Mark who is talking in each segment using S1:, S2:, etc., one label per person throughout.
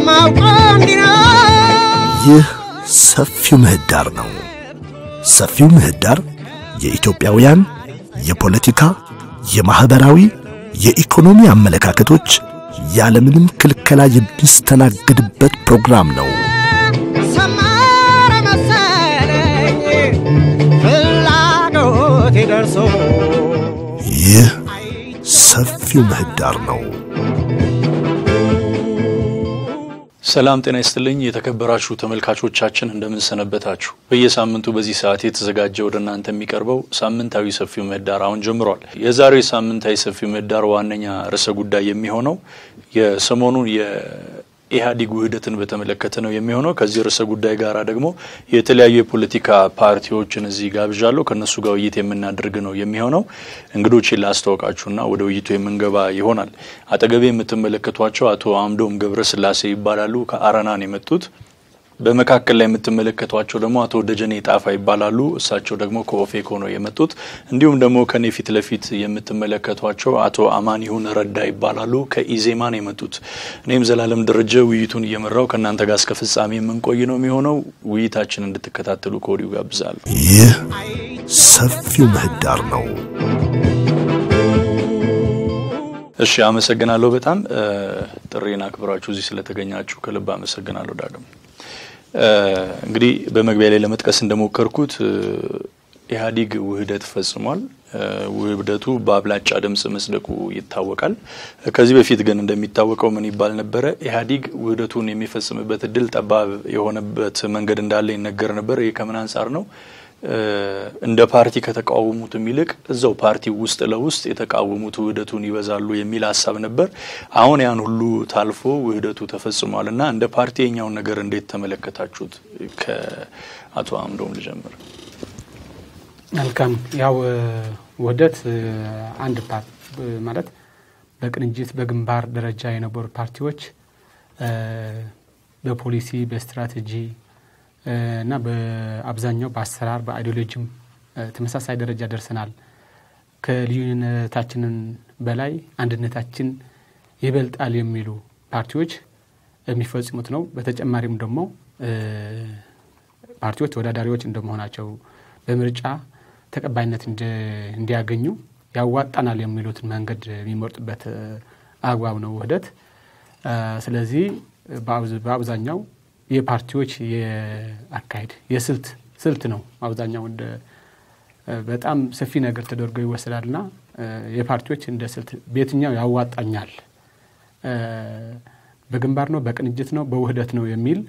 S1: የማውቀው እንዲህ ነው።
S2: ይህ ሰፊው ምህዳር ነው። ሰፊው ምህዳር የኢትዮጵያውያን የፖለቲካ፣ የማኅበራዊ፣ የኢኮኖሚ አመለካከቶች ያለምንም ክልከላ የሚስተናገድበት ፕሮግራም ነው።
S1: ሰመረ መሰለኝ ፍላጎቴ ደርሶ
S2: ይህ ሰፊው ምህዳር ነው።
S3: ሰላም ጤና ይስጥልኝ የተከበራችሁ ተመልካቾቻችን እንደምንሰነበታችሁ። በየሳምንቱ በዚህ ሰዓት የተዘጋጀ ወደ እናንተ የሚቀርበው ሳምንታዊ ሰፊው ምህዳር አሁን ጀምሯል። የዛሬው ሳምንታዊ ሰፊው ምህዳር ዋነኛ ርዕሰ ጉዳይ የሚሆነው የሰሞኑን የኢህአዴግ ውህደትን በተመለከተ ነው የሚሆነው። ከዚህ ርዕሰ ጉዳይ ጋር ደግሞ የተለያዩ የፖለቲካ ፓርቲዎችን እዚህ ጋብዣለሁ። ከእነሱ ጋር ውይይት የምናደርግ ነው የሚሆነው። እንግዶችን ላስተዋውቃችሁና ወደ ውይይቱ የምንገባ ይሆናል። አጠገቤ የምትመለከቷቸው አቶ አምዶም ገብረስላሴ ይባላሉ። ከአረናን የመጡት በመካከል ላይ የምትመለከቷቸው ደግሞ አቶ ደጀኔ ጣፋ ይባላሉ። እሳቸው ደግሞ ከኦፌኮ ነው የመጡት። እንዲሁም ደግሞ ከኔ ፊት ለፊት የምትመለከቷቸው አቶ አማኒሁን ረዳ ይባላሉ። ከኢዜማ ነው የመጡት። እኔም ዘላለም ደረጀ ውይይቱን እየመራው ከእናንተ ጋር እስከ ፍጻሜ የምንቆይ ነው የሚሆነው። ውይይታችን እንድትከታተሉ ከወዲሁ ጋብዛለሁ።
S2: ይህ ሰፊው ምህዳር ነው።
S3: እሺ፣ አመሰግናለሁ በጣም ጥሪን አክብራችሁ እዚህ ስለተገኛችሁ ከልብ አመሰግናለሁ። ዳግም እንግዲህ በመግቢያ ላይ ለመጥቀስ እንደሞከርኩት ኢህአዴግ ውህደት ፈጽሟል። ውህደቱ በአብላጫ ድምፅ መጽደቁ ይታወቃል። ከዚህ በፊት ግን እንደሚታወቀው ምን ይባል ነበረ? ኢህአዴግ ውህደቱን የሚፈጽምበት እድል ጠባብ የሆነበት መንገድ እንዳለ ይነገር ነበር። ይህ ከምን አንጻር ነው? እንደ ፓርቲ ከተቃወሙትም ይልቅ እዛው ፓርቲ ውስጥ ለውስጥ የተቃወሙት ውህደቱን ይበዛሉ የሚል ሀሳብ ነበር። አሁን ያን ሁሉ ታልፎ ውህደቱ ተፈጽሟል እና እንደ ፓርቲ የኛውን ነገር እንዴት ተመለከታችሁት? ከአቶ አምዶም ልጀምር።
S4: መልካም ያው ውህደት አንድ ፓርቲ ማለት በቅንጅት በግንባር ደረጃ የነበሩ ፓርቲዎች በፖሊሲ በስትራቴጂ እና በአብዛኛው በአሰራር በአይዲዮሎጂም ተመሳሳይ ደረጃ ደርሰናል። ከልዩነታችንን በላይ አንድነታችን ይበልጣል የሚሉ ፓርቲዎች የሚፈጽሙት ነው። በተጨማሪም ደግሞ ፓርቲዎች ተወዳዳሪዎች እንደመሆናቸው በምርጫ ተቀባይነት እንዲያገኙ ያዋጣናል የሚሉትን መንገድ የሚመርጡበት አግባብ ነው ውህደት። ስለዚህ በአብዛኛው የፓርቲዎች የአካሄድ የስልት ስልት ነው። አብዛኛው እንደ በጣም ሰፊ ነገር ተደርጎ ይወሰዳልና የፓርቲዎች እንደ ስልት በየትኛው ያዋጣኛል፣ በግንባር ነው፣ በቅንጅት ነው፣ በውህደት ነው የሚል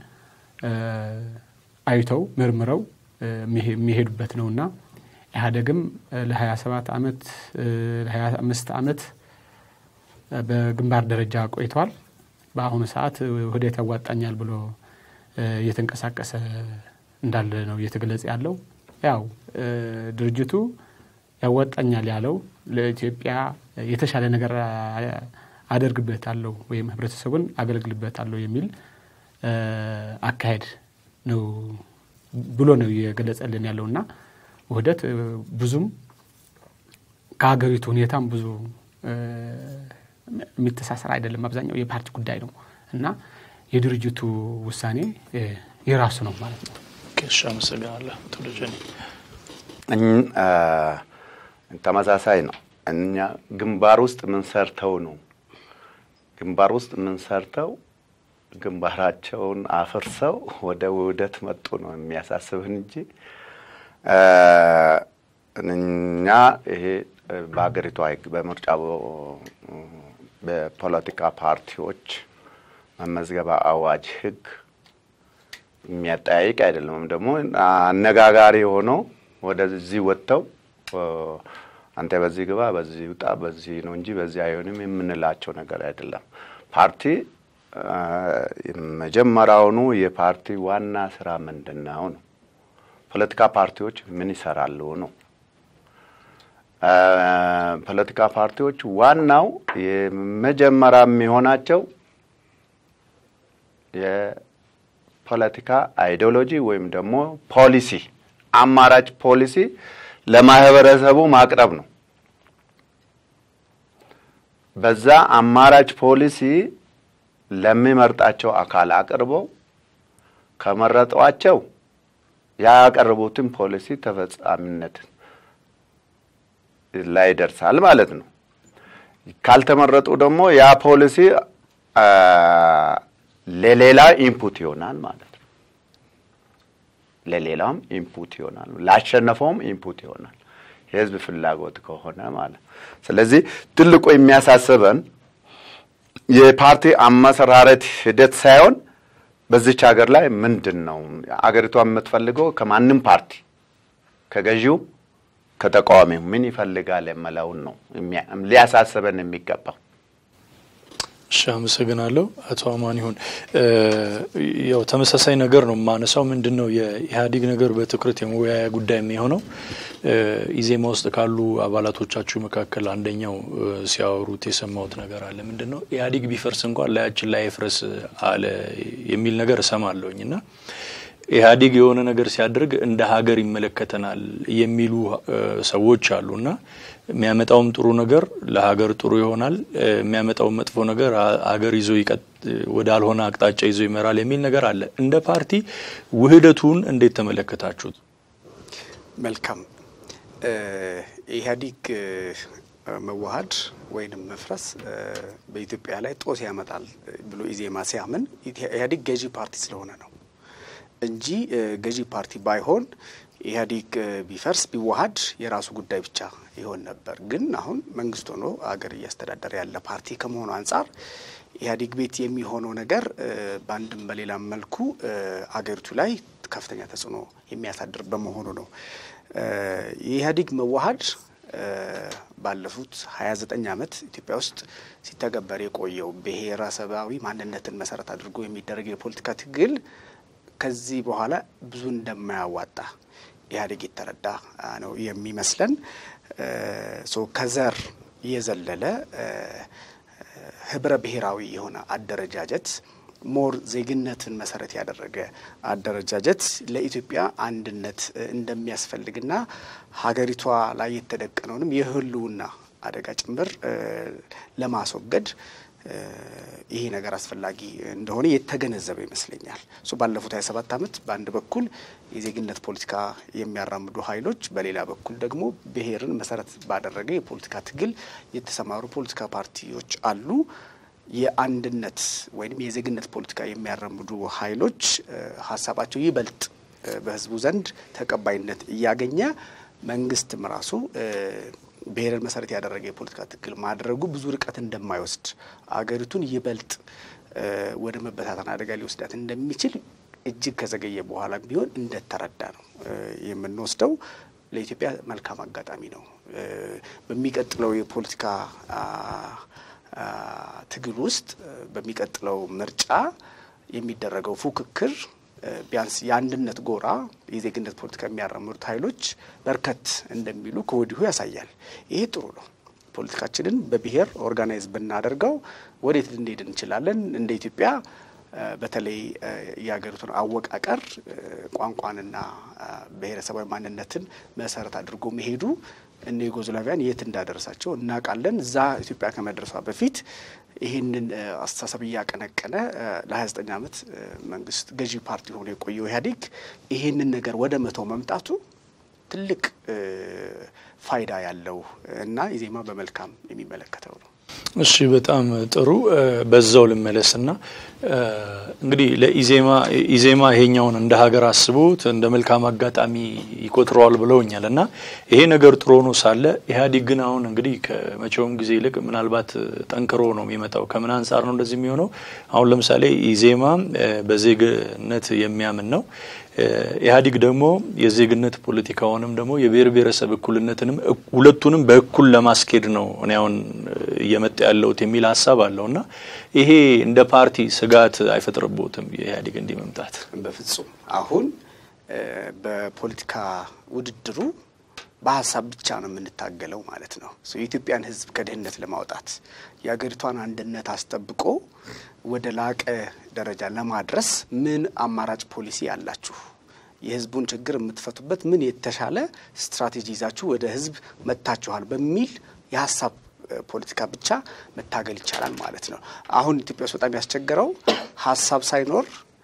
S4: አይተው መርምረው የሚሄዱበት ነውና ኢህአዴግም ለ27 ዓመት ለ25 ዓመት በግንባር ደረጃ ቆይቷል። በአሁኑ ሰዓት ውህደት ያዋጣኛል ብሎ እየተንቀሳቀሰ እንዳለ ነው እየተገለጸ ያለው። ያው ድርጅቱ ያወጣኛል ያለው ለኢትዮጵያ የተሻለ ነገር አደርግበታለሁ ወይም ህብረተሰቡን አገለግልበታለሁ የሚል አካሄድ ነው ብሎ ነው እየገለጸልን ያለውና ውህደት ብዙም ከሀገሪቱ ሁኔታም ብዙ የሚተሳሰር አይደለም። አብዛኛው የፓርቲ ጉዳይ ነው እና የድርጅቱ ውሳኔ የራሱ ነው ማለት ነው።
S3: እሺ፣ አመሰግናለሁ አቶ ደጀኔ።
S5: ተመሳሳይ ነው። እኛ ግንባር ውስጥ የምንሰርተው ነው ግንባር ውስጥ የምንሰርተው ግንባራቸውን አፍርሰው ወደ ውህደት መጡ ነው የሚያሳስብን እንጂ እኛ ይሄ በሀገሪቷ ሕግ በምርጫ በፖለቲካ ፓርቲዎች መመዝገባ አዋጅ ሕግ የሚያጠያይቅ አይደለም። ወይም ደግሞ አነጋጋሪ ሆኖ ወደዚህ ወጥተው አንተ በዚህ ግባ፣ በዚህ ውጣ፣ በዚህ ነው እንጂ በዚህ አይሆንም የምንላቸው ነገር አይደለም። ፓርቲ መጀመሪያውኑ የፓርቲ ዋና ስራ ምንድን ነው ነው ፖለቲካ ፓርቲዎች ምን ይሰራሉ ነው። ፖለቲካ ፓርቲዎች ዋናው የመጀመሪያ የሚሆናቸው የፖለቲካ አይዲዮሎጂ ወይም ደግሞ ፖሊሲ አማራጭ ፖሊሲ ለማህበረሰቡ ማቅረብ ነው። በዛ አማራጭ ፖሊሲ ለሚመርጣቸው አካል አቅርበው ከመረጧቸው ያቀረቡትን ፖሊሲ ተፈጻሚነት ላይ ይደርሳል ማለት ነው። ካልተመረጡ ደግሞ ያ ፖሊሲ አ፣ ለሌላ ኢንፑት ይሆናል ማለት ነው። ለሌላም ኢንፑት ይሆናል፣ ላሸነፈውም ኢንፑት ይሆናል የህዝብ ፍላጎት ከሆነ ማለት ነው። ስለዚህ ትልቁ የሚያሳስበን የፓርቲ አመሰራረት ሂደት ሳይሆን በዚች ሀገር ላይ ምንድን ነው አገሪቷ የምትፈልገው ከማንም ፓርቲ ከገዢው ከተቃዋሚው ምን ይፈልጋል የምለውን ነው የሚያ- ሊያሳስበን የሚገባው።
S3: እሺ አመሰግናለሁ አቶ አማን ይሁን እ፣ ያው ተመሳሳይ ነገር ነው የማነሳው ምንድን ነው የኢህአዴግ ነገር በትኩረት የመወያያ ጉዳይ የሚሆነው እ፣ ኢዜማ ውስጥ ካሉ አባላቶቻችሁ መካከል አንደኛው እ፣ ሲያወሩት የሰማሁት ነገር አለ ምንድን ነው ኢህአዴግ ቢፈርስ እንኳን ላያችን ላይ ፍረስ አለ የሚል ነገር እሰማለሁኝ እና ኢህአዴግ የሆነ ነገር ሲያደርግ እንደ ሀገር ይመለከተናል የሚሉ እ፣ ሰዎች አሉ እና የሚያመጣውም ጥሩ ነገር ለሀገር ጥሩ ይሆናል፣ እ፣ የሚያመጣውም መጥፎ ነገር አ- ሀገር ይዞ ይቀጥ ወዳልሆነ አቅጣጫ ይዞ ይመራል የሚል ነገር አለ። እንደ ፓርቲ ውህደቱን እንዴት ተመለከታችሁት?
S6: መልካም እ፣ ኢህአዲግ እ፣ መዋሀድ ወይንም መፍረስ እ፣ በኢትዮጵያ ላይ ጦስ ያመጣል ብሎ ኢዜማ ሲያምን ኢህአዲግ ገዢ ፓርቲ ስለሆነ ነው እንጂ እ፣ ገዢ ፓርቲ ባይሆን ኢህአዲግ እ፣ ቢፈርስ ቢዋሀድ የራሱ ጉዳይ ብቻ ይሆን ነበር። ግን አሁን መንግስት ሆኖ አገር እያስተዳደረ ያለ ፓርቲ ከመሆኑ አንጻር ኢህአዲግ ቤት የሚሆነው ነገር እ፣ በአንድም በሌላም መልኩ እ፣ አገሪቱ ላይ ከፍተኛ ተጽዕኖ የሚያሳድር በመሆኑ ነው። እ፣ የኢህአዲግ መዋሀድ እ፣ ባለፉት 29 ዓመት ኢትዮጵያ ውስጥ ሲተገበር የቆየው ብሔረሰባዊ ማንነትን መሰረት አድርጎ የሚደረግ የፖለቲካ ትግል ከዚህ በኋላ ብዙ እንደማያዋጣ ኢህአዴግ የተረዳ አ፣ ነው የሚመስለን። እ፣ ሶ ከዘር የዘለለ እ፣ ህብረ ብሔራዊ የሆነ አደረጃጀት ሞር ዜግነትን መሰረት ያደረገ አደረጃጀት ለኢትዮጵያ አንድነት እ፣ እንደሚያስፈልግና ሀገሪቷ ላይ የተደቀነውንም የህልውና አደጋ ጭምር እ፣ ለማስወገድ እ፣ ይሄ ነገር አስፈላጊ እንደሆነ የተገነዘበ ይመስለኛል። ሶ ባለፉት 27 ዓመት በአንድ በኩል የዜግነት ፖለቲካ የሚያራምዱ ኃይሎች፣ በሌላ በኩል ደግሞ ብሔርን መሰረት ባደረገ የፖለቲካ ትግል የተሰማሩ ፖለቲካ ፓርቲዎች አሉ። የአንድነት ወይም የዜግነት ፖለቲካ የሚያራምዱ ኃይሎች እ፣ ሀሳባቸው ይበልጥ እ፣ በህዝቡ ዘንድ ተቀባይነት እያገኘ መንግስትም ራሱ እ፣ ብሔርን መሰረት ያደረገ የፖለቲካ ትግል ማድረጉ ብዙ ርቀት እንደማይወስድ አገሪቱን ይበልጥ እ፣ ወደ መበታተን አደጋ ሊወስዳት እንደሚችል እጅግ ከዘገየ በኋላ ቢሆን እንደተረዳ ነው እ፣ የምንወስደው። ለኢትዮጵያ መልካም አጋጣሚ ነው። እ፣ በሚቀጥለው የፖለቲካ አ፣ አ፣ ትግል ውስጥ እ፣ በሚቀጥለው ምርጫ የሚደረገው ፉክክር እ፣ ቢያንስ የአንድነት ጎራ የዜግነት ፖለቲካ የሚያራምዱት ኃይሎች በርከት እንደሚሉ ከወዲሁ ያሳያል። ይሄ ጥሩ ነው። ፖለቲካችንን በብሔር ኦርጋናይዝ ብናደርገው ወዴት ልንሄድ እንችላለን? እንደ ኢትዮጵያ እ፣ በተለይ እ፣ የሀገሪቱን አወቃቀር እ፣ ቋንቋንና እ፣ ብሔረሰባዊ ማንነትን መሰረት አድርጎ መሄዱ እነ ዩጎዝላቪያን የት እንዳደረሳቸው እናውቃለን። እዛ ኢትዮጵያ ከመድረሷ በፊት ይህንን እ፣ አስተሳሰብ እያቀነቀነ እ፣ ለ29 ዓመት እ፣ መንግስት ገዢ ፓርቲ ሆኖ የቆየው ኢህአዴግ ይህንን ነገር ወደ መተው መምጣቱ ትልቅ እ፣ ፋይዳ ያለው እና ኢዜማ በመልካም የሚመለከተው ነው።
S3: እሺ በጣም ጥሩ እ፣ በዛው ልመለስና እ፣ እንግዲህ ለኢዜማ ኢዜማ ይሄኛውን እንደ ሀገር አስቦት እንደ መልካም አጋጣሚ ይቆጥረዋል ብለውኛል እና ይሄ ነገር ጥሩ ሆኖ ሳለ ኢህአዴግ ግን አሁን እንግዲህ ከመቼውም ጊዜ ይልቅ ምናልባት ጠንክሮ ነው የሚመጣው። ከምን አንጻር ነው እንደዚህ የሚሆነው? አሁን ለምሳሌ ኢዜማ እ፣ በዜግነት የሚያምን ነው። እ፣ ኢህአዲግ ደግሞ የዜግነት ፖለቲካውንም ደግሞ የብሔር ብሔረሰብ እኩልነትንም እኩ- ሁለቱንም በእኩል ለማስኬድ ነው እኔ አሁን እ፣ እየመጣ ያለሁት የሚል ሀሳብ አለው እና ይሄ እንደ ፓርቲ ስጋት አይፈጥርቦትም የኢህአዴግ እንዲህ መምጣት?
S6: በፍጹም አሁን እ፣ በፖለቲካ ውድድሩ በሀሳብ ብቻ ነው የምንታገለው ማለት ነው። ሶ የኢትዮጵያን ሕዝብ ከድህነት ለማውጣት የሀገሪቷን አንድነት አስጠብቆ ወደ ላቀ ደረጃ ለማድረስ ምን አማራጭ ፖሊሲ አላችሁ? የህዝቡን ችግር የምትፈቱበት ምን የተሻለ ስትራቴጂ ይዛችሁ ወደ ህዝብ መጥታችኋል? በሚል የሀሳብ ፖለቲካ ብቻ መታገል ይቻላል ማለት ነው። አሁን ኢትዮጵያ ውስጥ በጣም ያስቸገረው ሀሳብ ሳይኖር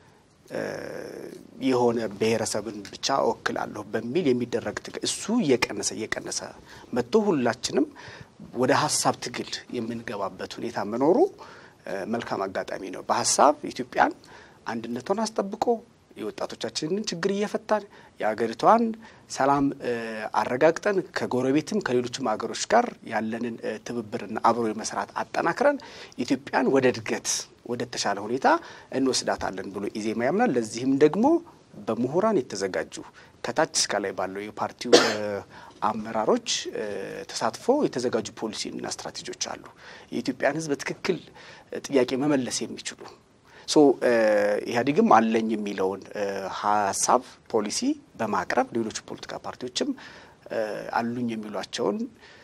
S6: የሆነ ብሔረሰብን ብቻ እወክላለሁ በሚል የሚደረግ ትግል እሱ እየቀነሰ እየቀነሰ መጥቶ ሁላችንም ወደ ሀሳብ ትግል የምንገባበት ሁኔታ መኖሩ መልካም አጋጣሚ ነው። በሀሳብ ኢትዮጵያን አንድነቷን አስጠብቆ የወጣቶቻችንን ችግር እየፈታን የሀገሪቷን ሰላም አረጋግጠን ከጎረቤትም ከሌሎችም ሀገሮች ጋር ያለንን ትብብርና አብሮ የመስራት አጠናክረን ኢትዮጵያን ወደ እድገት ወደ ተሻለ ሁኔታ እንወስዳታለን ብሎ ኢዜማ ያምናል። ለዚህም ደግሞ በምሁራን የተዘጋጁ ከታች እስከ ላይ ባለው የፓርቲው አመራሮች ተሳትፎ የተዘጋጁ ፖሊሲና ስትራቴጂዎች አሉ። የኢትዮጵያን ሕዝብ በትክክል ጥያቄ መመለስ የሚችሉ ሶ ኢህአዴግም አለኝ የሚለውን ሀሳብ ፖሊሲ በማቅረብ ሌሎች ፖለቲካ ፓርቲዎችም አሉኝ የሚሏቸውን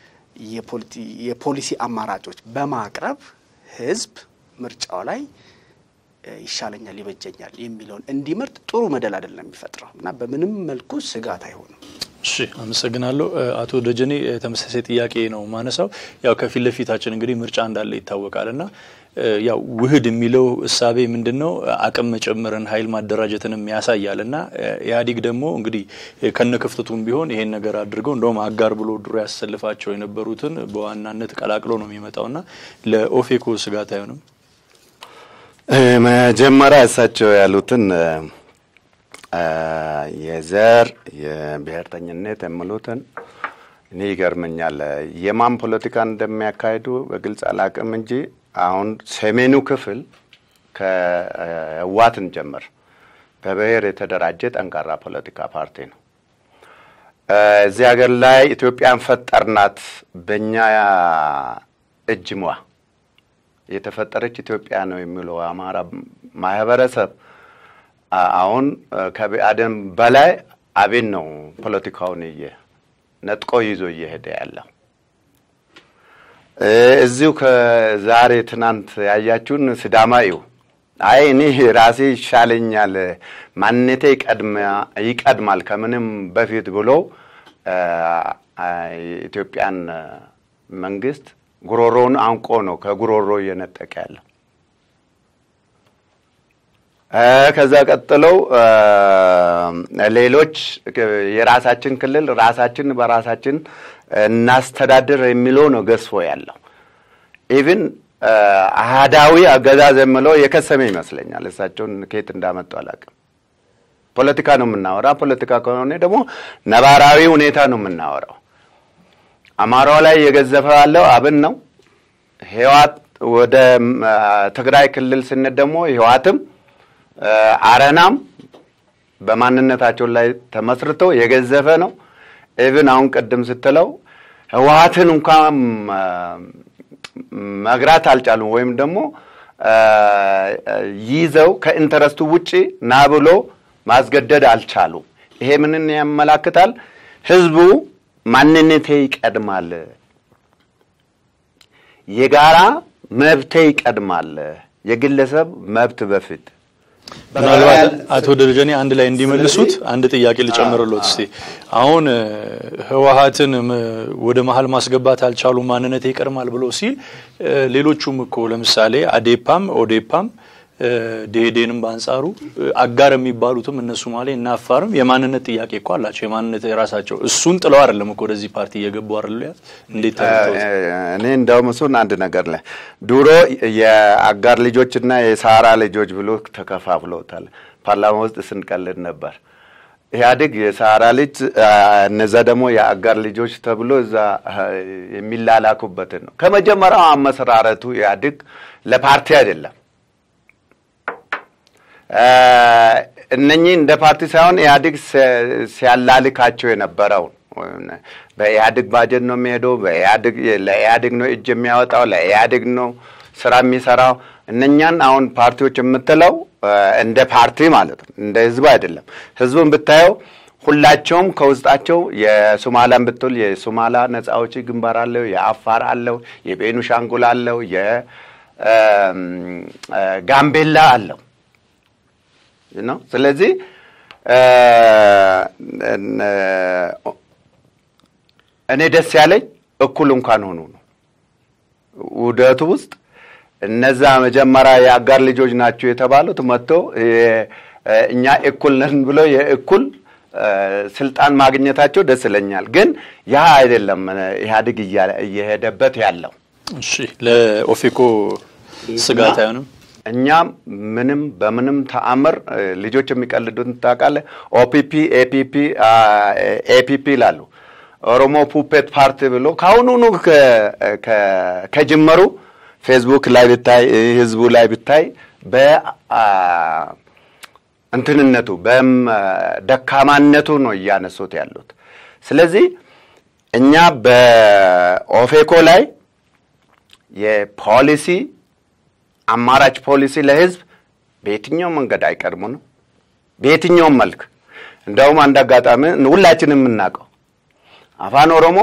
S6: የፖሊሲ አማራጮች በማቅረብ ህዝብ ምርጫው ላይ ይሻለኛል፣ ይበጀኛል የሚለውን እንዲመርጥ ጥሩ መደላደል ነው የሚፈጥረው እና በምንም መልኩ ስጋት አይሆንም።
S3: እሺ አመሰግናለሁ። አቶ ደጀኔ ተመሳሳይ ጥያቄ ነው ማነሳው። ያው ከፊት ለፊታችን እንግዲህ ምርጫ እንዳለ ይታወቃል እና ያው ውህድ የሚለው እሳቤ ምንድን ነው? አቅም መጨመርን ኃይል ማደራጀትንም ያሳያል እና ኢህአዴግ ደግሞ እንግዲህ ከነ ክፍተቱም ቢሆን ይሄን ነገር አድርገው እንደውም አጋር ብሎ ድሮ ያሰልፋቸው የነበሩትን በዋናነት ቀላቅሎ ነው የሚመጣው እና ለኦፌኮ ስጋት አይሆንም?
S5: መጀመሪያ እሳቸው ያሉትን የዘር የብሔርተኝነት የሚሉትን እኔ ይገርመኛል። የማን ፖለቲካ እንደሚያካሂዱ በግልጽ አላቅም እንጂ አሁን ሰሜኑ ክፍል ከህዋትን ጀምር በብሔር የተደራጀ ጠንካራ ፖለቲካ ፓርቲ ነው። እዚህ ሀገር ላይ ኢትዮጵያን ፈጠርናት በእኛ እጅ ሟ የተፈጠረች ኢትዮጵያ ነው የሚለው አማራ ማህበረሰብ አሁን ከብአዴን በላይ አብን ነው ፖለቲካውን እየ ነጥቆ ይዞ እየሄደ ያለው። እዚሁ ከዛሬ ትናንት ያያችሁን ሲዳማ እዩ። አይ እኔ ራሴ ይሻለኛል፣ ማንነቴ ይቀድማል ከምንም በፊት ብሎ የኢትዮጵያን መንግስት ጉሮሮውን አንቆ ነው ከጉሮሮ እየነጠቀ ያለው። ከዛ ቀጥለው ሌሎች የራሳችን ክልል ራሳችን በራሳችን እናስተዳድር የሚለው ነው ገዝፎ ያለው። ኢቭን አህዳዊ አገዛዝ የምለው የከሰመ ይመስለኛል። እሳቸውን ከየት እንዳመጡ አላውቅም። ፖለቲካ ነው የምናወራ። ፖለቲካ ከሆነ ደግሞ ነባራዊ ሁኔታ ነው የምናወራው። አማራው ላይ የገዘፈ ያለው አብን ነው። ህዋት ወደ ትግራይ ክልል ስነት ደግሞ ህዋትም አረናም በማንነታቸው ላይ ተመስርቶ የገዘፈ ነው። ኢቭን አሁን ቅድም ስትለው ህወሀትን እንኳን መግራት አልቻሉም፣ ወይም ደግሞ ይዘው ከኢንተረስቱ ውጪ ና ብሎ ማስገደድ አልቻሉም። ይሄ ምንን ያመላክታል? ህዝቡ ማንነቴ ይቀድማል፣ የጋራ መብቴ ይቀድማል፣ የግለሰብ መብት በፊት
S3: ምናልባት አቶ ደረጀኔ አንድ ላይ እንዲመልሱት አንድ ጥያቄ ልጨምርሎት እስቲ። አሁን ህወሀትን ወደ መሀል ማስገባት አልቻሉም፣ ማንነት ይቀድማል ብሎ ሲል ሌሎቹም እኮ ለምሳሌ አዴፓም ኦዴፓም ደኢህዴንም በአንጻሩ አጋር የሚባሉትም እነ ሶማሌ እና አፋርም የማንነት ጥያቄ እኮ አላቸው። የማንነት የራሳቸው እሱን ጥለው አይደለም እኮ ወደዚህ ፓርቲ እየገቡ አይደሉ? ያት እንዴት
S5: እኔ እንደውም እሱን አንድ ነገር ላይ ድሮ የአጋር ልጆችና የሳራ ልጆች ብሎ ተከፋፍለውታል። ፓርላማ ውስጥ ስንቀልድ ነበር። ኢህአዴግ የሳራ ልጅ እነዛ ደግሞ የአጋር ልጆች ተብሎ እዛ የሚላላኩበትን ነው። ከመጀመሪያው አመሰራረቱ ኢህአዴግ ለፓርቲ አይደለም እነኚህ እንደ ፓርቲ ሳይሆን ኢህአዴግ ሲያላልካቸው የነበረውን በኢህአዴግ ባጀት ነው የሚሄደው፣ ለኢህአዴግ ነው እጅ የሚያወጣው፣ ለኢህአዴግ ነው ስራ የሚሰራው። እነኛን አሁን ፓርቲዎች የምትለው እንደ ፓርቲ ማለት ነው፣ እንደ ህዝብ አይደለም። ህዝቡን ብታየው ሁላቸውም ከውስጣቸው የሶማላን ብትል የሶማላ ነጻ አውጪ ግንባር አለው፣ የአፋር አለው፣ የቤኒሻንጉል አለው፣ የጋምቤላ አለው ነው። ስለዚህ እኔ ደስ ያለኝ እኩል እንኳን ሆኑ ነው። ውህደቱ ውስጥ እነዛ መጀመሪያ የአጋር ልጆች ናቸው የተባሉት መጥቶ እኛ እኩል ነን ብሎ የእኩል ስልጣን ማግኘታቸው ደስ ይለኛል። ግን ያ አይደለም ኢህአዴግ እየሄደበት ያለው።
S3: እሺ ለኦፌኮ ስጋት አይሆንም?
S5: እኛ ምንም በምንም ተአምር ልጆች የሚቀልዱትን ታውቃለህ። ኦፒፒ ኤፒፒ ኤፒፒ ይላሉ። ኦሮሞ ፑፔት ፓርቲ ብሎ ከአሁኑኑ ከጅመሩ ፌስቡክ ላይ ብታይ ህዝቡ ላይ ብታይ በእንትንነቱ በደካማነቱ ነው እያነሱት ያሉት። ስለዚህ እኛ በኦፌኮ ላይ የፖሊሲ አማራጭ ፖሊሲ ለህዝብ በየትኛውም መንገድ አይቀድሙ ነው፣ በየትኛውም መልክ። እንደውም አንድ አጋጣሚ ሁላችንም የምናውቀው አፋን ኦሮሞ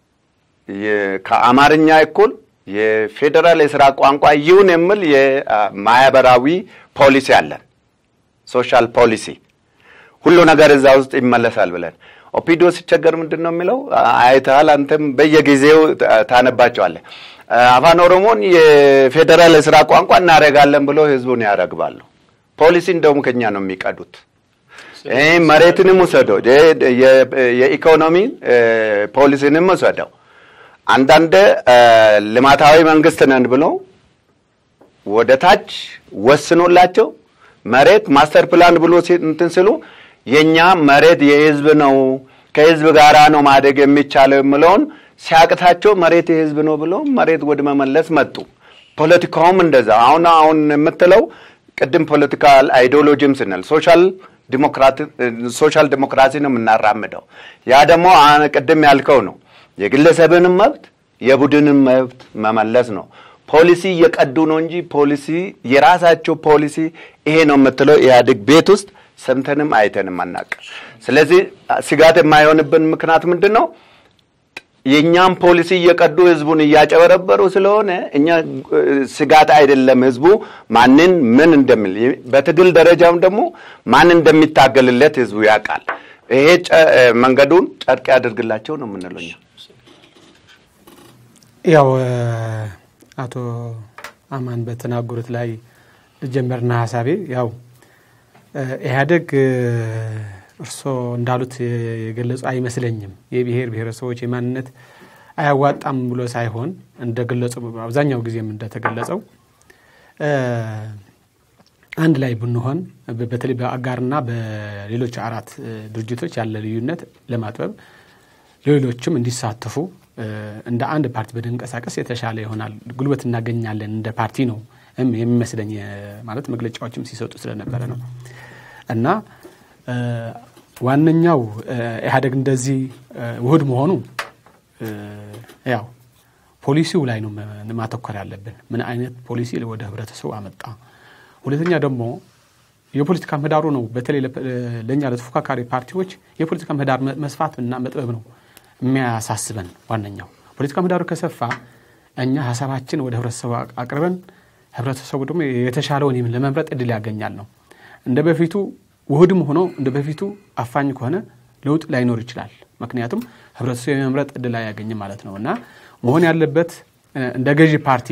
S5: ከአማርኛ እኩል የፌዴራል የስራ ቋንቋ ይሁን የሚል የማህበራዊ ፖሊሲ አለን፣ ሶሻል ፖሊሲ። ሁሉ ነገር እዛ ውስጥ ይመለሳል ብለን ኦፒዶ ሲቸገር ምንድን ነው የሚለው አይተሃል፣ አንተም በየጊዜው ታነባቸዋለህ። አፋን ኦሮሞን የፌዴራል የስራ ቋንቋ እናደርጋለን ብሎ ህዝቡን ያረግባሉ። ፖሊሲ እንደውም ከኛ ነው የሚቀዱት። መሬትንም ውሰደው፣ የኢኮኖሚ ፖሊሲንም ውሰደው። አንዳንድ ልማታዊ መንግስት ነን ብሎ ወደ ታች ወስኖላቸው መሬት ማስተር ፕላን ብሎ እንትን ስሉ የኛ መሬት የህዝብ ነው ከህዝብ ጋራ ነው ማደግ የሚቻለው የምለውን ሲያቅታቸው መሬት የህዝብ ነው ብሎ መሬት ወደ መመለስ መጡ። ፖለቲካውም እንደዛ አሁን አሁን የምትለው ቅድም ፖለቲካል አይዲዮሎጂም ስንል ሶሻል ሶሻል ዲሞክራሲ ነው የምናራምደው። ያ ደግሞ ቅድም ያልከው ነው የግለሰብንም መብት የቡድንን መብት መመለስ ነው። ፖሊሲ እየቀዱ ነው እንጂ ፖሊሲ የራሳቸው ፖሊሲ ይሄ ነው የምትለው ኢህአዴግ ቤት ውስጥ ሰምተንም አይተንም አናውቅም። ስለዚህ ስጋት የማይሆንብን ምክንያት ምንድን ነው? የእኛም ፖሊሲ እየቀዱ ህዝቡን እያጨበረበሩ ስለሆነ እኛ ስጋት አይደለም። ህዝቡ ማንን ምን እንደሚል በትግል ደረጃም ደግሞ ማን እንደሚታገልለት ህዝቡ ያውቃል። ይሄ መንገዱን ጨርቅ ያደርግላቸው ነው የምንለው እኛ።
S4: ያው አቶ አማን በተናገሩት ላይ ልጀመርና ሀሳቤ ያው ኢህአዴግ እርስዎ እንዳሉት የገለጹ አይመስለኝም። የብሔር ብሔረሰቦች የማንነት አያዋጣም ብሎ ሳይሆን እንደገለጹ አብዛኛው ጊዜም እንደተገለጸው አንድ ላይ ብንሆን በተለይ በአጋርና በሌሎች አራት ድርጅቶች ያለ ልዩነት ለማጥበብ ሌሎችም እንዲሳተፉ እንደ አንድ ፓርቲ ብንንቀሳቀስ የተሻለ ይሆናል፣ ጉልበት እናገኛለን እንደ ፓርቲ ነው የሚመስለኝ ማለት መግለጫዎችም ሲሰጡ ስለነበረ ነው እና ዋነኛው ኢህአዴግ እንደዚህ ውህድ መሆኑ ያው ፖሊሲው ላይ ነው ማተኮር ያለብን። ምን አይነት ፖሊሲ ወደ ህብረተሰቡ አመጣ። ሁለተኛ ደግሞ የፖለቲካ ምህዳሩ ነው። በተለይ ለእኛ ለተፎካካሪ ፓርቲዎች የፖለቲካ ምህዳር መስፋት እና መጥበብ ነው የሚያሳስበን። ዋነኛው ፖለቲካ ምህዳሩ ከሰፋ እኛ ሀሳባችን ወደ ህብረተሰቡ አቅርበን ህብረተሰቡ ደግሞ የተሻለውን ለመምረጥ እድል ያገኛል ነው እንደ በፊቱ ውህድም ሆኖ እንደ በፊቱ አፋኝ ከሆነ ለውጥ ላይኖር ይችላል። ምክንያቱም ህብረተሰቡ የመምረጥ እድል አያገኝም ማለት ነው እና መሆን ያለበት እንደ ገዢ ፓርቲ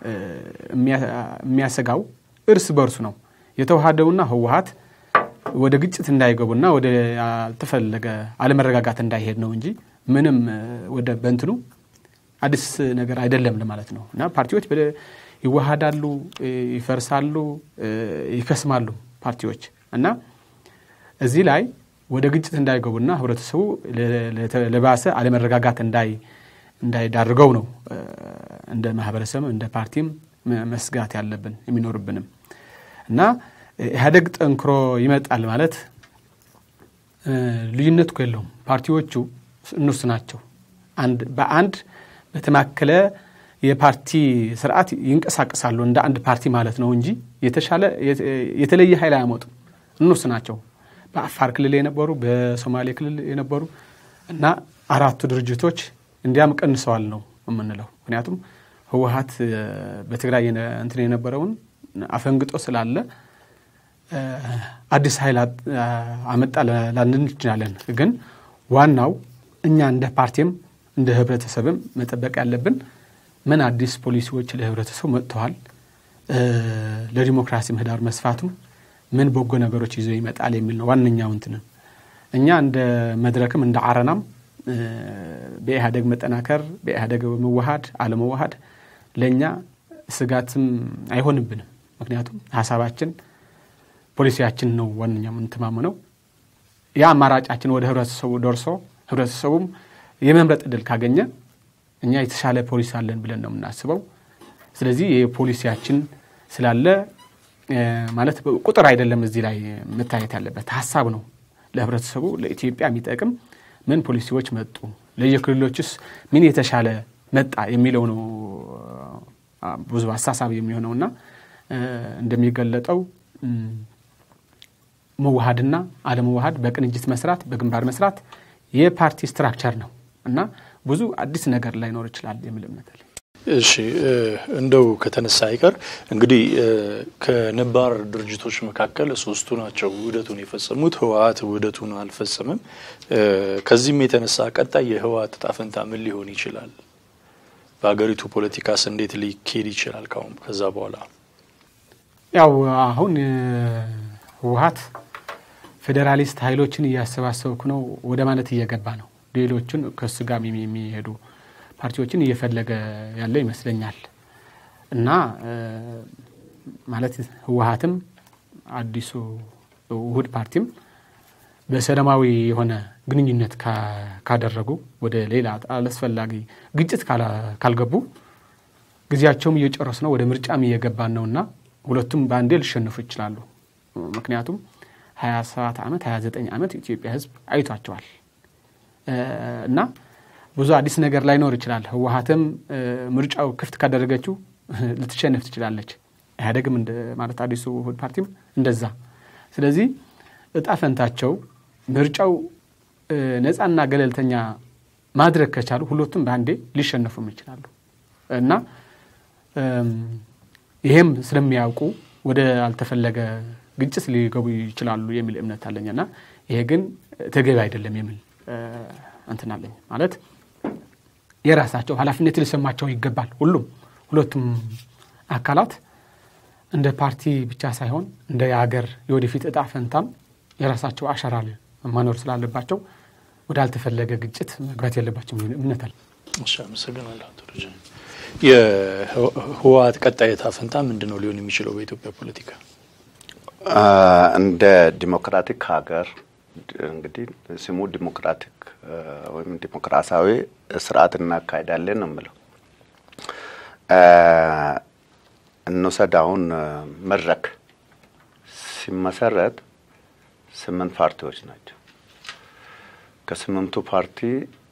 S4: የሚያሰጋው እርስ በርሱ ነው የተዋሃደውና ህወሀት ወደ ግጭት እንዳይገቡና ወደ ያልተፈለገ አለመረጋጋት እንዳይሄድ ነው እንጂ ምንም ወደ በንትኑ አዲስ ነገር አይደለም ለማለት ነው እና ፓርቲዎች ይዋሃዳሉ፣ ይፈርሳሉ፣ ይከስማሉ ፓርቲዎች እና እዚህ ላይ ወደ ግጭት እንዳይገቡና ህብረተሰቡ ለባሰ አለመረጋጋት እንዳይዳርገው ነው እንደ ማህበረሰብ እንደ ፓርቲም መስጋት ያለብን የሚኖርብንም እና ኢህአዴግ ጠንክሮ ይመጣል ማለት ልዩነት እኮ የለውም። ፓርቲዎቹ እነሱ ናቸው። በአንድ በተማከለ የፓርቲ ስርዓት ይንቀሳቀሳሉ እንደ አንድ ፓርቲ ማለት ነው እንጂ የተሻለ የተለየ ኃይል አያመጡም። እነሱ ናቸው በአፋር ክልል የነበሩ በሶማሌ ክልል የነበሩ እና አራቱ ድርጅቶች እንዲያም ቀንሰዋል ነው የምንለው። ምክንያቱም ህወሀት በትግራይ እንትን የነበረውን አፈንግጦ ስላለ አዲስ ኃይል አመጣ ላንን እንችላለን። ግን ዋናው እኛ እንደ ፓርቲም እንደ ህብረተሰብም መጠበቅ ያለብን ምን አዲስ ፖሊሲዎች ለህብረተሰቡ መጥተዋል፣ ለዲሞክራሲ ምህዳር መስፋቱም ምን በጎ ነገሮች ይዞ ይመጣል የሚል ነው ዋነኛው እንትንም እኛ እንደ መድረክም እንደ አረናም በኢህአደግ መጠናከር በኢህአደግ መዋሃድ አለመዋሃድ ለእኛ ስጋትም አይሆንብንም። ምክንያቱም ሀሳባችን ፖሊሲያችን ነው ዋነኛው የምንተማመነው። ያ አማራጫችን ወደ ህብረተሰቡ ደርሶ ህብረተሰቡም የመምረጥ እድል ካገኘ እኛ የተሻለ ፖሊሲ አለን ብለን ነው የምናስበው። ስለዚህ የፖሊሲያችን ስላለ ማለት ቁጥር አይደለም እዚህ ላይ መታየት ያለበት ሀሳብ ነው። ለህብረተሰቡ ለኢትዮጵያ የሚጠቅም ምን ፖሊሲዎች መጡ፣ ለየክልሎችስ ምን የተሻለ መጣ የሚለው ነው ብዙ አሳሳቢ የሚሆነውና እንደሚገለጠው መዋሃድና አለመዋሃድ በቅንጅት መስራት በግንባር መስራት የፓርቲ ስትራክቸር ነው እና ብዙ አዲስ ነገር ላይኖር ይችላል የሚል እምነት አለኝ።
S3: እሺ እንደው ከተነሳ አይቀር እንግዲህ ከነባር ድርጅቶች መካከል ሶስቱ ናቸው ውህደቱን የፈጸሙት። ህወሀት ውህደቱን አልፈጸምም። ከዚህም የተነሳ ቀጣይ የህወሀት እጣ ፈንታ ምን ሊሆን ይችላል? በሀገሪቱ ፖለቲካስ እንዴት ሊካሄድ ይችላል? ካሁን ከዛ በኋላ
S4: ያው አሁን ህወሀት ፌዴራሊስት ኃይሎችን እያሰባሰብኩ ነው ወደ ማለት እየገባ ነው። ሌሎቹን ከሱ ጋር የሚሄዱ ፓርቲዎችን እየፈለገ ያለ ይመስለኛል እና ማለት ህወሀትም አዲሱ ውህድ ፓርቲም በሰላማዊ የሆነ ግንኙነት ካደረጉ ወደ ሌላ አላስፈላጊ ግጭት ካልገቡ ጊዜያቸውም እየጨረሱ ነው፣ ወደ ምርጫም እየገባን ነውና ሁለቱም በአንዴ ሊሸንፉ ይችላሉ። ምክንያቱም 27 ዓመት 29 ዓመት ኢትዮጵያ ህዝብ አይቷቸዋል እና ብዙ አዲስ ነገር ላይኖር ይችላል። ህወሀትም ምርጫው ክፍት ካደረገችው ልትሸንፍ ትችላለች። ኢህአዴግም ማለት አዲሱ ውህድ ፓርቲም እንደዛ። ስለዚህ እጣ ፈንታቸው ምርጫው ነፃና ገለልተኛ ማድረግ ከቻሉ ሁለቱም በአንዴ ሊሸነፉም ይችላሉ እና ይሄም ስለሚያውቁ ወደ አልተፈለገ ግጭት ሊገቡ ይችላሉ የሚል እምነት አለኝና ይሄ ግን ተገቢ አይደለም የሚል እንትን አለኝ ማለት የራሳቸው ኃላፊነት ሊሰማቸው ይገባል። ሁሉም ሁለቱም አካላት እንደ ፓርቲ ብቻ ሳይሆን እንደ የሀገር የወደፊት እጣ ፈንታም የራሳቸው አሻራ ማኖር ስላለባቸው ወደ አልተፈለገ ግጭት መግባት የለባቸው እምነት አለ።
S3: እሺ፣ አመሰግናለሁ አቶ ደረጀ። የህወሀት ቀጣይ እጣ ፈንታ ምንድን ነው ሊሆን የሚችለው በኢትዮጵያ ፖለቲካ?
S5: እንደ ዲሞክራቲክ ሀገር እንግዲህ ስሙ ዲሞክራቲክ ወይም ዲሞክራሲያዊ ስርዓት እናካሄዳለን ነው የምለው። እንውሰድ አሁን መድረክ ሲመሰረት ስምንት ፓርቲዎች ናቸው። ከስምንቱ ፓርቲ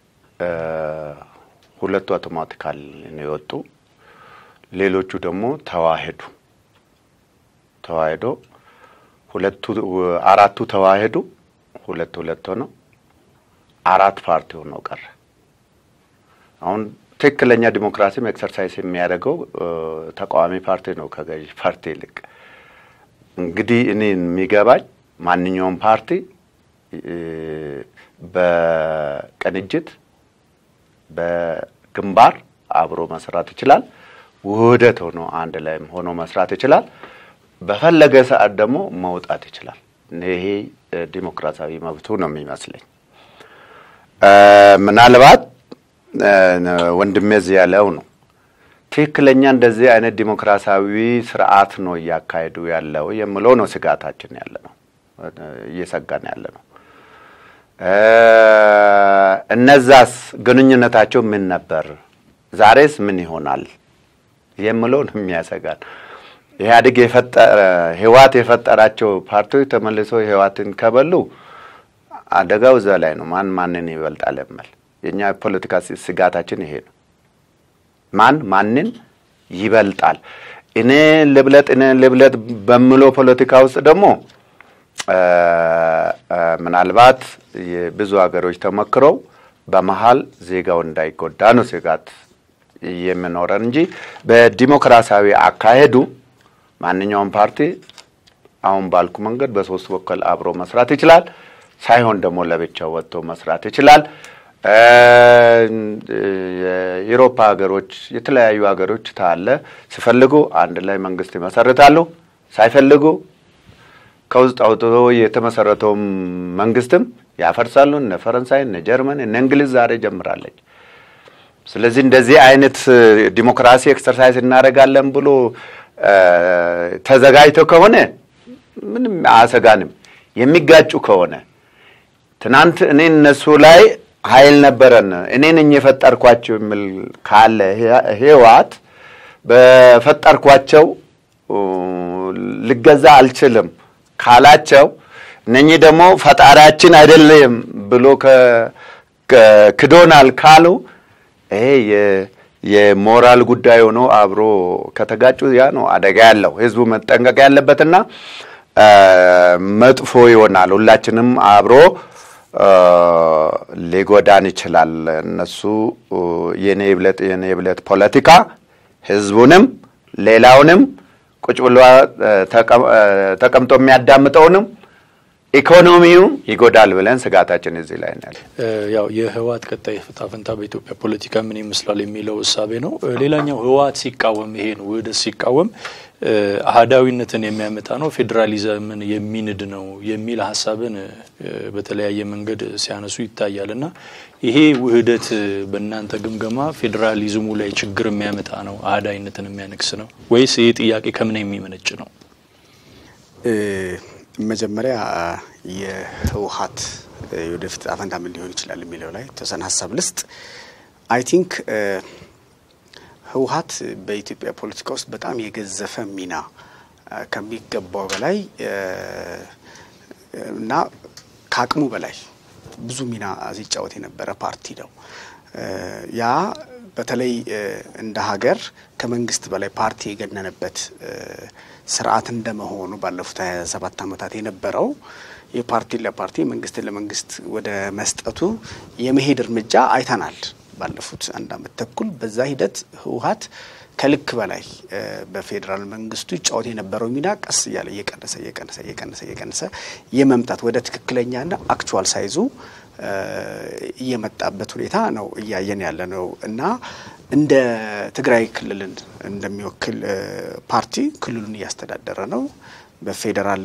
S5: ሁለቱ አውቶማቲካል ነው የወጡ፣ ሌሎቹ ደግሞ ተዋሄዱ። ተዋሄዶ ሁለቱ አራቱ ተዋሄዱ፣ ሁለት ሁለት ሆነው አራት ፓርቲ ሆነው ቀረ። አሁን ትክክለኛ ዲሞክራሲም ኤክሰርሳይዝ የሚያደርገው ተቃዋሚ ፓርቲ ነው ከገዢ ፓርቲ ይልቅ። እንግዲህ እኔ የሚገባኝ ማንኛውም ፓርቲ በቅንጅት በግንባር አብሮ መስራት ይችላል። ውህደት ሆኖ አንድ ላይም ሆኖ መስራት ይችላል። በፈለገ ሰዓት ደግሞ መውጣት ይችላል። ይሄ ዲሞክራሲያዊ መብቱ ነው የሚመስለኝ። ምናልባት ወንድሜ እዚህ ያለው ነው ትክክለኛ እንደዚህ አይነት ዲሞክራሲያዊ ስርዓት ነው እያካሄዱ ያለው የምለው ነው ስጋታችን ያለ ነው እየሰጋን ያለ ነው። እነዛስ ግንኙነታቸው ምን ነበር? ዛሬስ ምን ይሆናል የምለው ነው የሚያሰጋን። ኢህአዴግ የፈጠረ ህወሓት የፈጠራቸው ፓርቲዎች ተመልሶ ህወሓትን ከበሉ አደጋው እዛ ላይ ነው። ማን ማንን ይበልጣል የምል የእኛ ፖለቲካ ስጋታችን ይሄ ነው። ማን ማንን ይበልጣል? እኔ ልብለጥ እኔ ልብለጥ በምለው ፖለቲካ ውስጥ ደግሞ ምናልባት የብዙ ሀገሮች ተሞክረው በመሀል ዜጋው እንዳይጎዳ ነው ስጋት የሚኖረን እንጂ በዲሞክራሲያዊ አካሄዱ ማንኛውም ፓርቲ አሁን ባልኩ መንገድ በሶስት በኩል አብሮ መስራት ይችላል። ሳይሆን ደግሞ ለብቻው ወጥቶ መስራት ይችላል። የአውሮፓ ሀገሮች፣ የተለያዩ ሀገሮች ታለ ሲፈልጉ አንድ ላይ መንግስት ይመሰርታሉ፣ ሳይፈልጉ ከውስጥ አውጥቶ የተመሰረተውም መንግስትም ያፈርሳሉ። እነ ፈረንሳይ፣ እነ ጀርመን፣ እነ እንግሊዝ ዛሬ ጀምራለች። ስለዚህ እንደዚህ አይነት ዲሞክራሲ ኤክሰርሳይዝ እናደርጋለን ብሎ ተዘጋጅተው ከሆነ ምንም አያሰጋንም። የሚጋጩ ከሆነ ትናንት እኔ እነሱ ላይ ኃይል ነበረን እኔ ነኝ የፈጠርኳቸው የሚል ካለ ህወሓት በፈጠርኳቸው ልገዛ አልችልም ካላቸው እነኚህ ደግሞ ፈጣሪያችን አይደለም ብሎ ክዶናል ካሉ ይሄ የሞራል ጉዳይ ሆኖ አብሮ ከተጋጩ ያ ነው አደጋ ያለው። ህዝቡ መጠንቀቅ ያለበትና መጥፎ ይሆናል። ሁላችንም አብሮ ሊጎዳን ይችላል። እነሱ የኔ ብለት የኔ ብለት ፖለቲካ ህዝቡንም ሌላውንም ቁጭ ብሎ ተቀምጦ የሚያዳምጠውንም ኢኮኖሚው ይጎዳል ብለን ስጋታችን እዚህ ላይ ነው።
S3: ያው የህወሓት ቀጣይ ዕጣ ፈንታ በኢትዮጵያ ፖለቲካ ምን ይመስላል የሚለው እሳቤ ነው። ሌላኛው ህወሓት ሲቃወም ይሄ ነው ውህደት ሲቃወም አህዳዊነትን የሚያመጣ ነው፣ ፌዴራሊዝምን የሚንድ ነው የሚል ሀሳብን በተለያየ መንገድ ሲያነሱ ይታያል። እና ይሄ ውህደት በእናንተ ግምገማ ፌዴራሊዝሙ ላይ ችግር የሚያመጣ ነው፣ አህዳዊነትን የሚያነግስ ነው ወይስ ይህ ጥያቄ ከምን የሚመነጭ ነው?
S6: መጀመሪያ የህወሓት የወደፊት ዕጣ ፈንታ ምን ሊሆን ይችላል የሚለው ላይ ተወሰነ ሀሳብ ልስጥ። አይ ቲንክ ህወሓት በኢትዮጵያ ፖለቲካ ውስጥ በጣም የገዘፈ ሚና ከሚገባው በላይ እና ከአቅሙ በላይ ብዙ ሚና ሲጫወት የነበረ ፓርቲ ነው። ያ በተለይ እንደ ሀገር ከመንግስት በላይ ፓርቲ የገነነበት ስርዓት እንደመሆኑ ባለፉት ሀያ ሰባት ዓመታት የነበረው የፓርቲን ለፓርቲ መንግስትን ለመንግስት ወደ መስጠቱ የመሄድ እርምጃ አይተናል። ባለፉት አንድ አመት ተኩል በዛ ሂደት ህወሓት ከልክ በላይ በፌዴራል መንግስቱ ይጫወት የነበረው ሚና ቀስ እያለ እየቀነሰ እየቀነሰ እየቀነሰ እየቀነሰ የመምጣት ወደ ትክክለኛና አክቹዋል ሳይዙ እየመጣበት ሁኔታ ነው እያየን ያለ ነው እና እንደ ትግራይ ክልልን እንደሚወክል ፓርቲ ክልሉን እያስተዳደረ ነው። በፌዴራል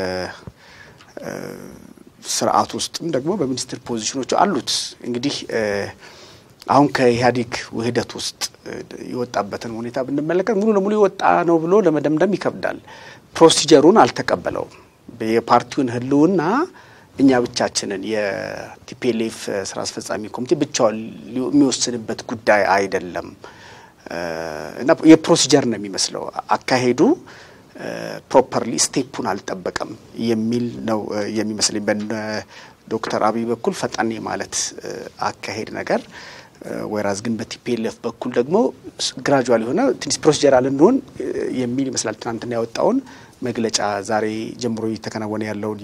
S6: ስርዓት ውስጥም ደግሞ በሚኒስትር ፖዚሽኖች አሉት። እንግዲህ አሁን ከኢህአዴግ ውህደት ውስጥ የወጣበትን ሁኔታ ብንመለከት ሙሉ ለሙሉ የወጣ ነው ብሎ ለመደምደም ይከብዳል። ፕሮሲጀሩን አልተቀበለውም። የፓርቲውን ህልውና እኛ ብቻችንን የቲፒኤልኤፍ ስራ አስፈጻሚ ኮሚቴ ብቻውን የሚወስንበት ጉዳይ አይደለም እና የፕሮሲጀር ነው የሚመስለው አካሄዱ ፕሮፐርሊ ስቴፑን አልጠበቀም የሚል ነው የሚመስለኝ። በነ ዶክተር አብይ በኩል ፈጣን ማለት አካሄድ ነገር ወይራዝ ግን በቲፒኤልኤፍ በኩል ደግሞ ግራጁዋል የሆነ ትንሽ ፕሮሲጀራል እንሆን የሚል ይመስላል። ትናንትና ያወጣውን መግለጫ ዛሬ ጀምሮ እየተከናወነ ያለውን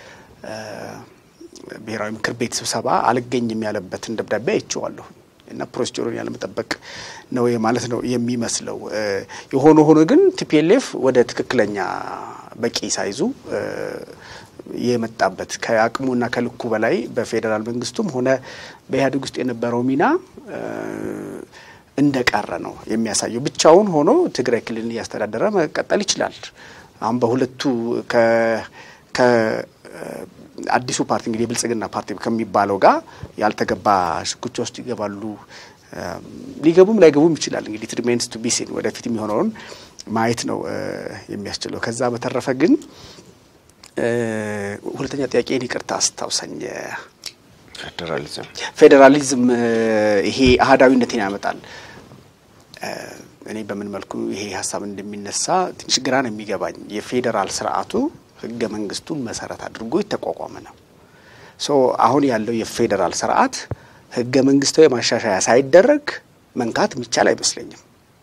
S6: የብሔራዊ ምክር ቤት ስብሰባ አልገኝም ያለበትን ደብዳቤ አይቼዋለሁ እና ፕሮሲጀሩን ያለመጠበቅ ነው ማለት ነው የሚመስለው። የሆነ ሆኖ ግን ቲፒኤልኤፍ ወደ ትክክለኛ በቂ ሳይዙ የመጣበት ከአቅሙና ከልኩ በላይ በፌዴራል መንግስቱም ሆነ በኢህአዴግ ውስጥ የነበረው ሚና እንደቀረ ነው የሚያሳየው። ብቻውን ሆኖ ትግራይ ክልልን እያስተዳደረ መቀጠል ይችላል። አሁን በሁለቱ ከአዲሱ ፓርቲ እንግዲህ የብልጽግና ፓርቲ ከሚባለው ጋር ያልተገባ ሽኩቻ ውስጥ ይገባሉ። ሊገቡም ላይገቡም ይችላል። እንግዲህ ትሪሜንስ ቱ ቢሲን ወደፊት የሚሆነውን ማየት ነው የሚያስችለው። ከዛ በተረፈ ግን ሁለተኛ ጥያቄን ይቅርታ አስታውሰኝ።
S5: ፌዴራሊዝም
S6: ፌዴራሊዝም ይሄ አህዳዊነትን ያመጣል። እኔ በምን መልኩ ይሄ ሀሳብ እንደሚነሳ ትንሽ ግራ ነው የሚገባኝ። የፌዴራል ስርዓቱ ህገ መንግስቱን መሰረት አድርጎ የተቋቋመ ነው። ሶ አሁን ያለው የፌዴራል ስርዓት ህገ መንግስታዊ ማሻሻያ ሳይደረግ መንካት የሚቻል አይመስለኝም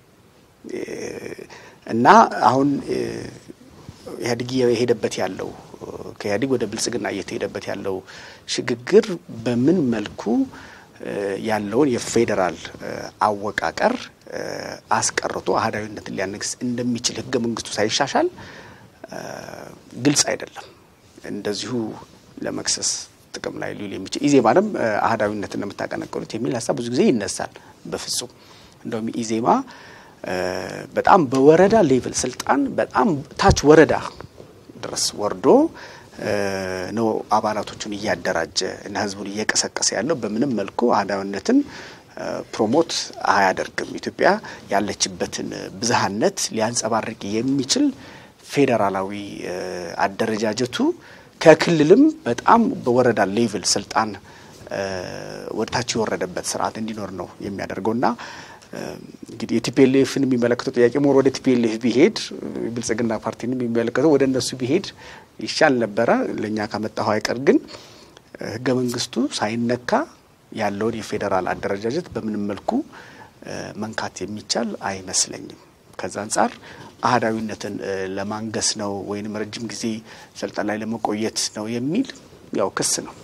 S6: እና አሁን ኢህአዴግ የሄደበት ያለው ከኢህአዴግ ወደ ብልጽግና እየተሄደበት ያለው ሽግግር በምን መልኩ ያለውን የፌዴራል አወቃቀር አስቀርቶ አህዳዊነትን ሊያነግስ እንደሚችል ህገ መንግስቱ ሳይሻሻል ግልጽ አይደለም። እንደዚሁ ለመክሰስ ጥቅም ላይ ሊውል የሚችል ኢዜማንም አህዳዊነትን ነው የምታቀነቅኑት የሚል ሀሳብ ብዙ ጊዜ ይነሳል። በፍጹም እንደውም ኢዜማ በጣም በወረዳ ሌቭል ስልጣን በጣም ታች ወረዳ ድረስ ወርዶ ነው አባላቶቹን እያደራጀ እና ህዝቡን እየቀሰቀሰ ያለው። በምንም መልኩ አህዳዊነትን ፕሮሞት አያደርግም። ኢትዮጵያ ያለችበትን ብዝሃነት ሊያንጸባርቅ የሚችል ፌዴራላዊ አደረጃጀቱ ከክልልም በጣም በወረዳ ሌቭል ስልጣን ወደታች የወረደበት ስርዓት እንዲኖር ነው የሚያደርገውና እንግዲህ የቲፒኤልኤፍን የሚመለከተው ጥያቄ ሞር ወደ ቲፒኤልኤፍ ቢሄድ ብልጽግና ፓርቲን የሚመለከተው ወደ እነሱ ቢሄድ ይሻል ነበረ። ለእኛ ካመጣሁ አይቀር ግን ህገ መንግስቱ ሳይነካ ያለውን የፌዴራል አደረጃጀት በምንም መልኩ መንካት የሚቻል አይመስለኝም። ከዛ አንጻር አህዳዊነትን ለማንገስ ነው ወይንም ረጅም ጊዜ ስልጣን ላይ ለመቆየት ነው የሚል ያው ክስ ነው።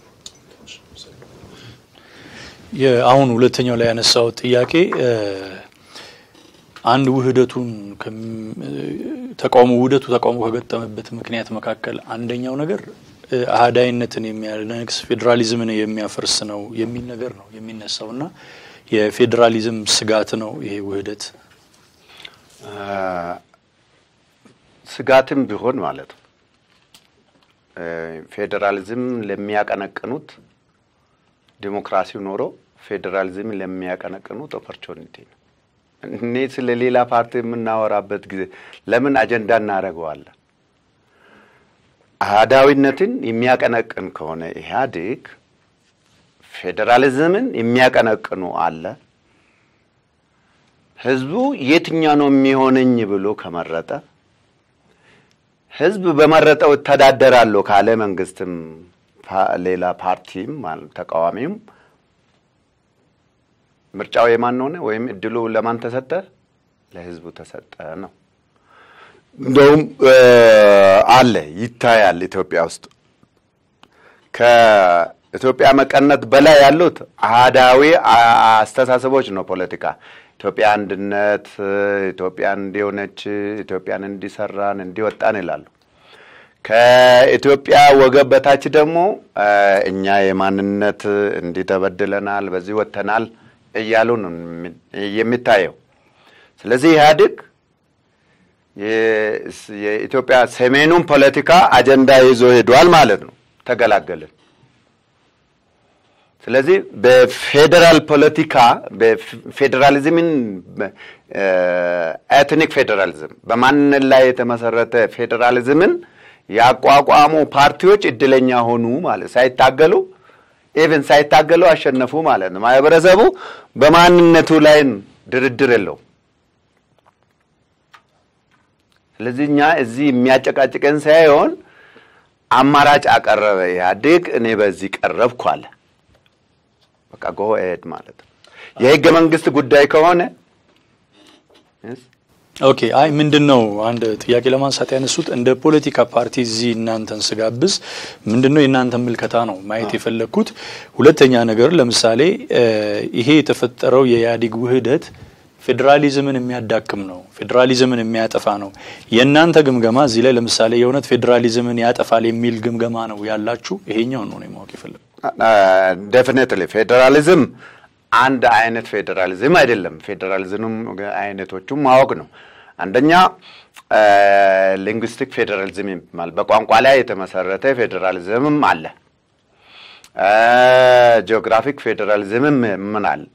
S3: አሁን ሁለተኛው ላይ ያነሳው ጥያቄ አንድ ውህደቱን ተቃውሞ ውህደቱ ተቃውሞ ከገጠመበት ምክንያት መካከል አንደኛው ነገር አህዳይነትን የሚያነግስ ፌዴራሊዝምን የሚያፈርስ ነው የሚል ነገር ነው የሚነሳው እና የፌዴራሊዝም ስጋት ነው ይሄ ውህደት
S5: ስጋትም ቢሆን ማለት ነው ፌዴራሊዝም ለሚያቀነቅኑት ዲሞክራሲው ኖሮ ፌዴራሊዝም ለሚያቀነቅኑት ኦፖርቹኒቲ ነው። እኔ ስለ ሌላ ፓርቲ የምናወራበት ጊዜ ለምን አጀንዳ እናደርገዋለን? አህዳዊነትን የሚያቀነቅን ከሆነ ኢህአዴግ ፌዴራሊዝምን የሚያቀነቅኑ አለ። ህዝቡ የትኛው ነው የሚሆነኝ ብሎ ከመረጠ ህዝብ በመረጠው እተዳደራለሁ ካለ መንግስትም ሌላ ፓርቲም ተቃዋሚም ምርጫው የማን ሆነ ወይም እድሉ ለማን ተሰጠ? ለህዝቡ ተሰጠ ነው። እንደውም አለ ይታያል። ኢትዮጵያ ውስጥ ከኢትዮጵያ መቀነት በላይ ያሉት አህዳዊ አስተሳሰቦች ነው። ፖለቲካ ኢትዮጵያ አንድነት፣ ኢትዮጵያ እንዲሆነች፣ ኢትዮጵያን እንዲሰራን እንዲወጣን ይላሉ። ከኢትዮጵያ ወገብ በታች ደግሞ እኛ የማንነት እንዲህ ተበድለናል፣ በዚህ ወጥተናል እያሉ ነው የሚታየው። ስለዚህ ኢህአዴግ የኢትዮጵያ ሰሜኑን ፖለቲካ አጀንዳ ይዞ ሄዷል ማለት ነው። ተገላገልን። ስለዚህ በፌዴራል ፖለቲካ በፌዴራሊዝምን ኤትኒክ ፌዴራሊዝም በማንነት ላይ የተመሰረተ ፌዴራሊዝምን ያቋቋሙ ፓርቲዎች እድለኛ ሆኑ ማለት ሳይታገሉ ኢቨን ሳይታገሉ አሸነፉ ማለት ነው። ማህበረሰቡ በማንነቱ ላይ ድርድር የለውም። ስለዚህ እኛ እዚህ የሚያጨቃጭቀን ሳይሆን አማራጭ አቀረበ ኢህአዴግ። እኔ በዚህ ቀረብኩ አለ። በቃ ጎ ኤድ ማለት ነው። የህገ መንግስት ጉዳይ ከሆነ
S3: ኦኬ። አይ ምንድን ነው አንድ ጥያቄ ለማንሳት ያነሱት እንደ ፖለቲካ ፓርቲ እዚህ እናንተን ስጋብዝ ምንድን ነው የእናንተ ምልከታ ነው ማየት የፈለግኩት። ሁለተኛ ነገር ለምሳሌ ይሄ የተፈጠረው የኢህአዴግ ውህደት ፌዴራሊዝምን የሚያዳክም ነው፣ ፌዴራሊዝምን የሚያጠፋ ነው። የእናንተ ግምገማ እዚህ ላይ ለምሳሌ የእውነት ፌዴራሊዝምን ያጠፋል የሚል ግምገማ ነው ያላችሁ? ይሄኛውን ነው ማወቅ የፈለግኩት።
S5: ዴፊኔትሊ ፌዴራሊዝም አንድ አይነት ፌዴራሊዝም አይደለም። ፌዴራሊዝም አይነቶቹም ማወቅ ነው። አንደኛ ሊንግዊስቲክ ፌዴራሊዝም ይባላል። በቋንቋ ላይ የተመሰረተ ፌዴራሊዝምም አለ። ጂኦግራፊክ ፌዴራሊዝምም ምን አለ?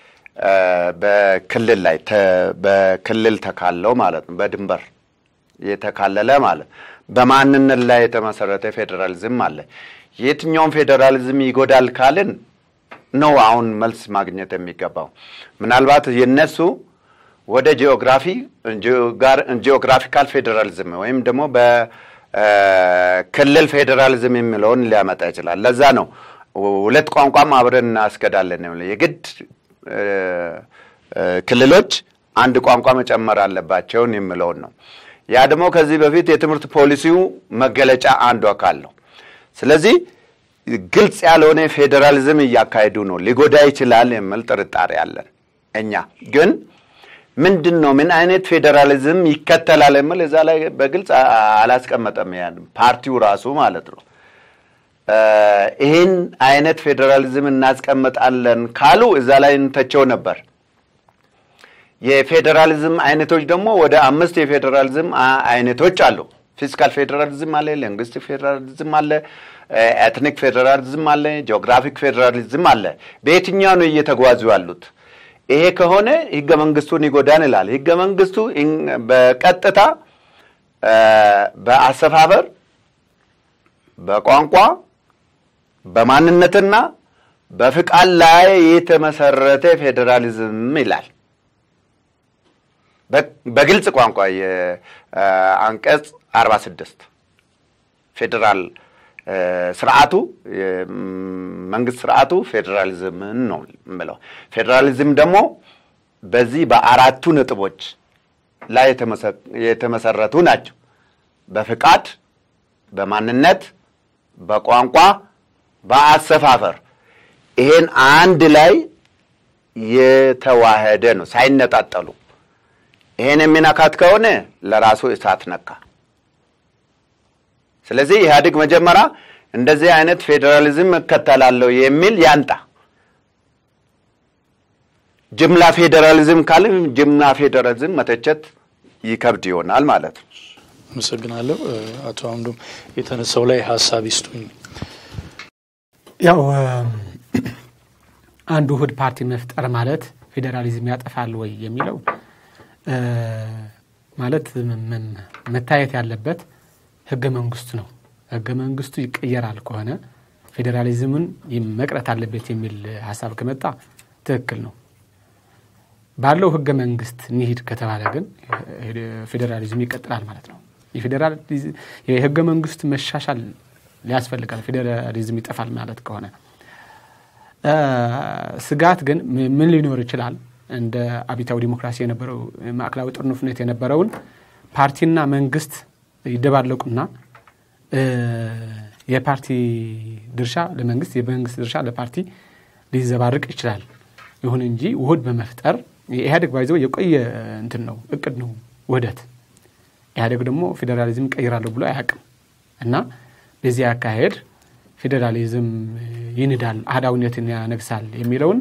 S5: በክልል ላይ በክልል ተካለው ማለት ነው። በድንበር የተካለለ ማለት በማንነት ላይ የተመሰረተ ፌዴራሊዝም አለ። የትኛውም ፌዴራሊዝም ይጎዳል ካልን ነው አሁን መልስ ማግኘት የሚገባው። ምናልባት የነሱ ወደ ጂኦግራፊ ጂኦግራፊካል ፌዴራሊዝም ወይም ደግሞ በክልል ፌዴራሊዝም የሚለውን ሊያመጣ ይችላል። ለዛ ነው ሁለት ቋንቋም አብረን እናስገዳለን የግድ ክልሎች አንድ ቋንቋ መጨመር አለባቸውን የሚለውን ነው። ያ ደግሞ ከዚህ በፊት የትምህርት ፖሊሲው መገለጫ አንዱ አካል ነው። ስለዚህ ግልጽ ያልሆነ ፌዴራሊዝም እያካሄዱ ነው። ሊጎዳ ይችላል የሚል ጥርጣሬ አለን። እኛ ግን ምንድን ነው ምን አይነት ፌዴራሊዝም ይከተላል የሚል እዛ ላይ በግልጽ አላስቀመጠም። ያን ፓርቲው ራሱ ማለት ነው። ይህን አይነት ፌዴራሊዝም እናስቀምጣለን ካሉ እዛ ላይ እንተቸው ነበር። የፌዴራሊዝም አይነቶች ደግሞ ወደ አምስት የፌዴራሊዝም አይነቶች አሉ። ፊዚካል ፌዴራሊዝም አለ፣ ሊንግስቲክ ፌዴራሊዝም አለ፣ ኤትኒክ ፌዴራሊዝም አለ፣ ጂኦግራፊክ ፌዴራሊዝም አለ። በየትኛው ነው እየተጓዙ ያሉት? ይሄ ከሆነ ህገ መንግስቱን ይጎዳን ይላል። ህገ መንግስቱ በቀጥታ በአሰፋፈር፣ በቋንቋ፣ በማንነትና በፍቃድ ላይ የተመሰረተ ፌዴራሊዝም ይላል። በግልጽ ቋንቋ የአንቀጽ አርባ ስድስት ፌዴራል ስርዓቱ መንግስት ስርዓቱ ፌዴራሊዝምን ነው የምለው። ፌዴራሊዝም ደግሞ በዚህ በአራቱ ነጥቦች ላይ የተመሰረቱ ናቸው። በፍቃድ፣ በማንነት፣ በቋንቋ፣ በአሰፋፈር ይሄን አንድ ላይ የተዋህደ ነው ሳይነጣጠሉ። ይሄን የሚነካት ከሆነ ለራሱ እሳት ነካ። ስለዚህ ኢህአዴግ መጀመሪያ እንደዚህ አይነት ፌዴራሊዝም እከተላለሁ የሚል ያንጣ። ጅምላ ፌዴራሊዝም ካለ ጅምላ ፌዴራሊዝም መተቸት ይከብድ ይሆናል ማለት ነው።
S3: አመሰግናለሁ። አቶ አምዶም የተነሳው ላይ ሀሳብ ይስጡኝ።
S4: ያው አንድ ውህድ ፓርቲ መፍጠር ማለት ፌዴራሊዝም ያጠፋል ወይ የሚለው ማለት መታየት ያለበት ህገ መንግስቱ ነው። ህገ መንግስቱ ይቀየራል ከሆነ ፌዴራሊዝምን መቅረት አለበት የሚል ሀሳብ ከመጣ ትክክል ነው። ባለው ህገ መንግስት እንሂድ ከተባለ ግን ፌዴራሊዝም ይቀጥላል ማለት ነው። የህገ መንግስቱ መሻሻል ሊያስፈልጋል። ፌዴራሊዝም ይጠፋል ማለት ከሆነ ስጋት ግን ምን ሊኖር ይችላል? እንደ አብዮታዊ ዲሞክራሲ የነበረው ማዕከላዊ ጥርንፍነት የነበረውን ፓርቲና መንግስት ይደባለቁና የፓርቲ ድርሻ ለመንግስት የመንግስት ድርሻ ለፓርቲ ሊዘባርቅ ይችላል። ይሁን እንጂ ውህድ በመፍጠር የኢህአዴግ ባይዘው የቆየ እንትን ነው እቅድ ነው ውህደት። ኢህአዴግ ደግሞ ፌዴራሊዝም ቀይራለሁ ብሎ አያውቅም እና በዚህ አካሄድ ፌዴራሊዝም ይንዳል፣ አህዳዊነትን ያነግሳል የሚለውን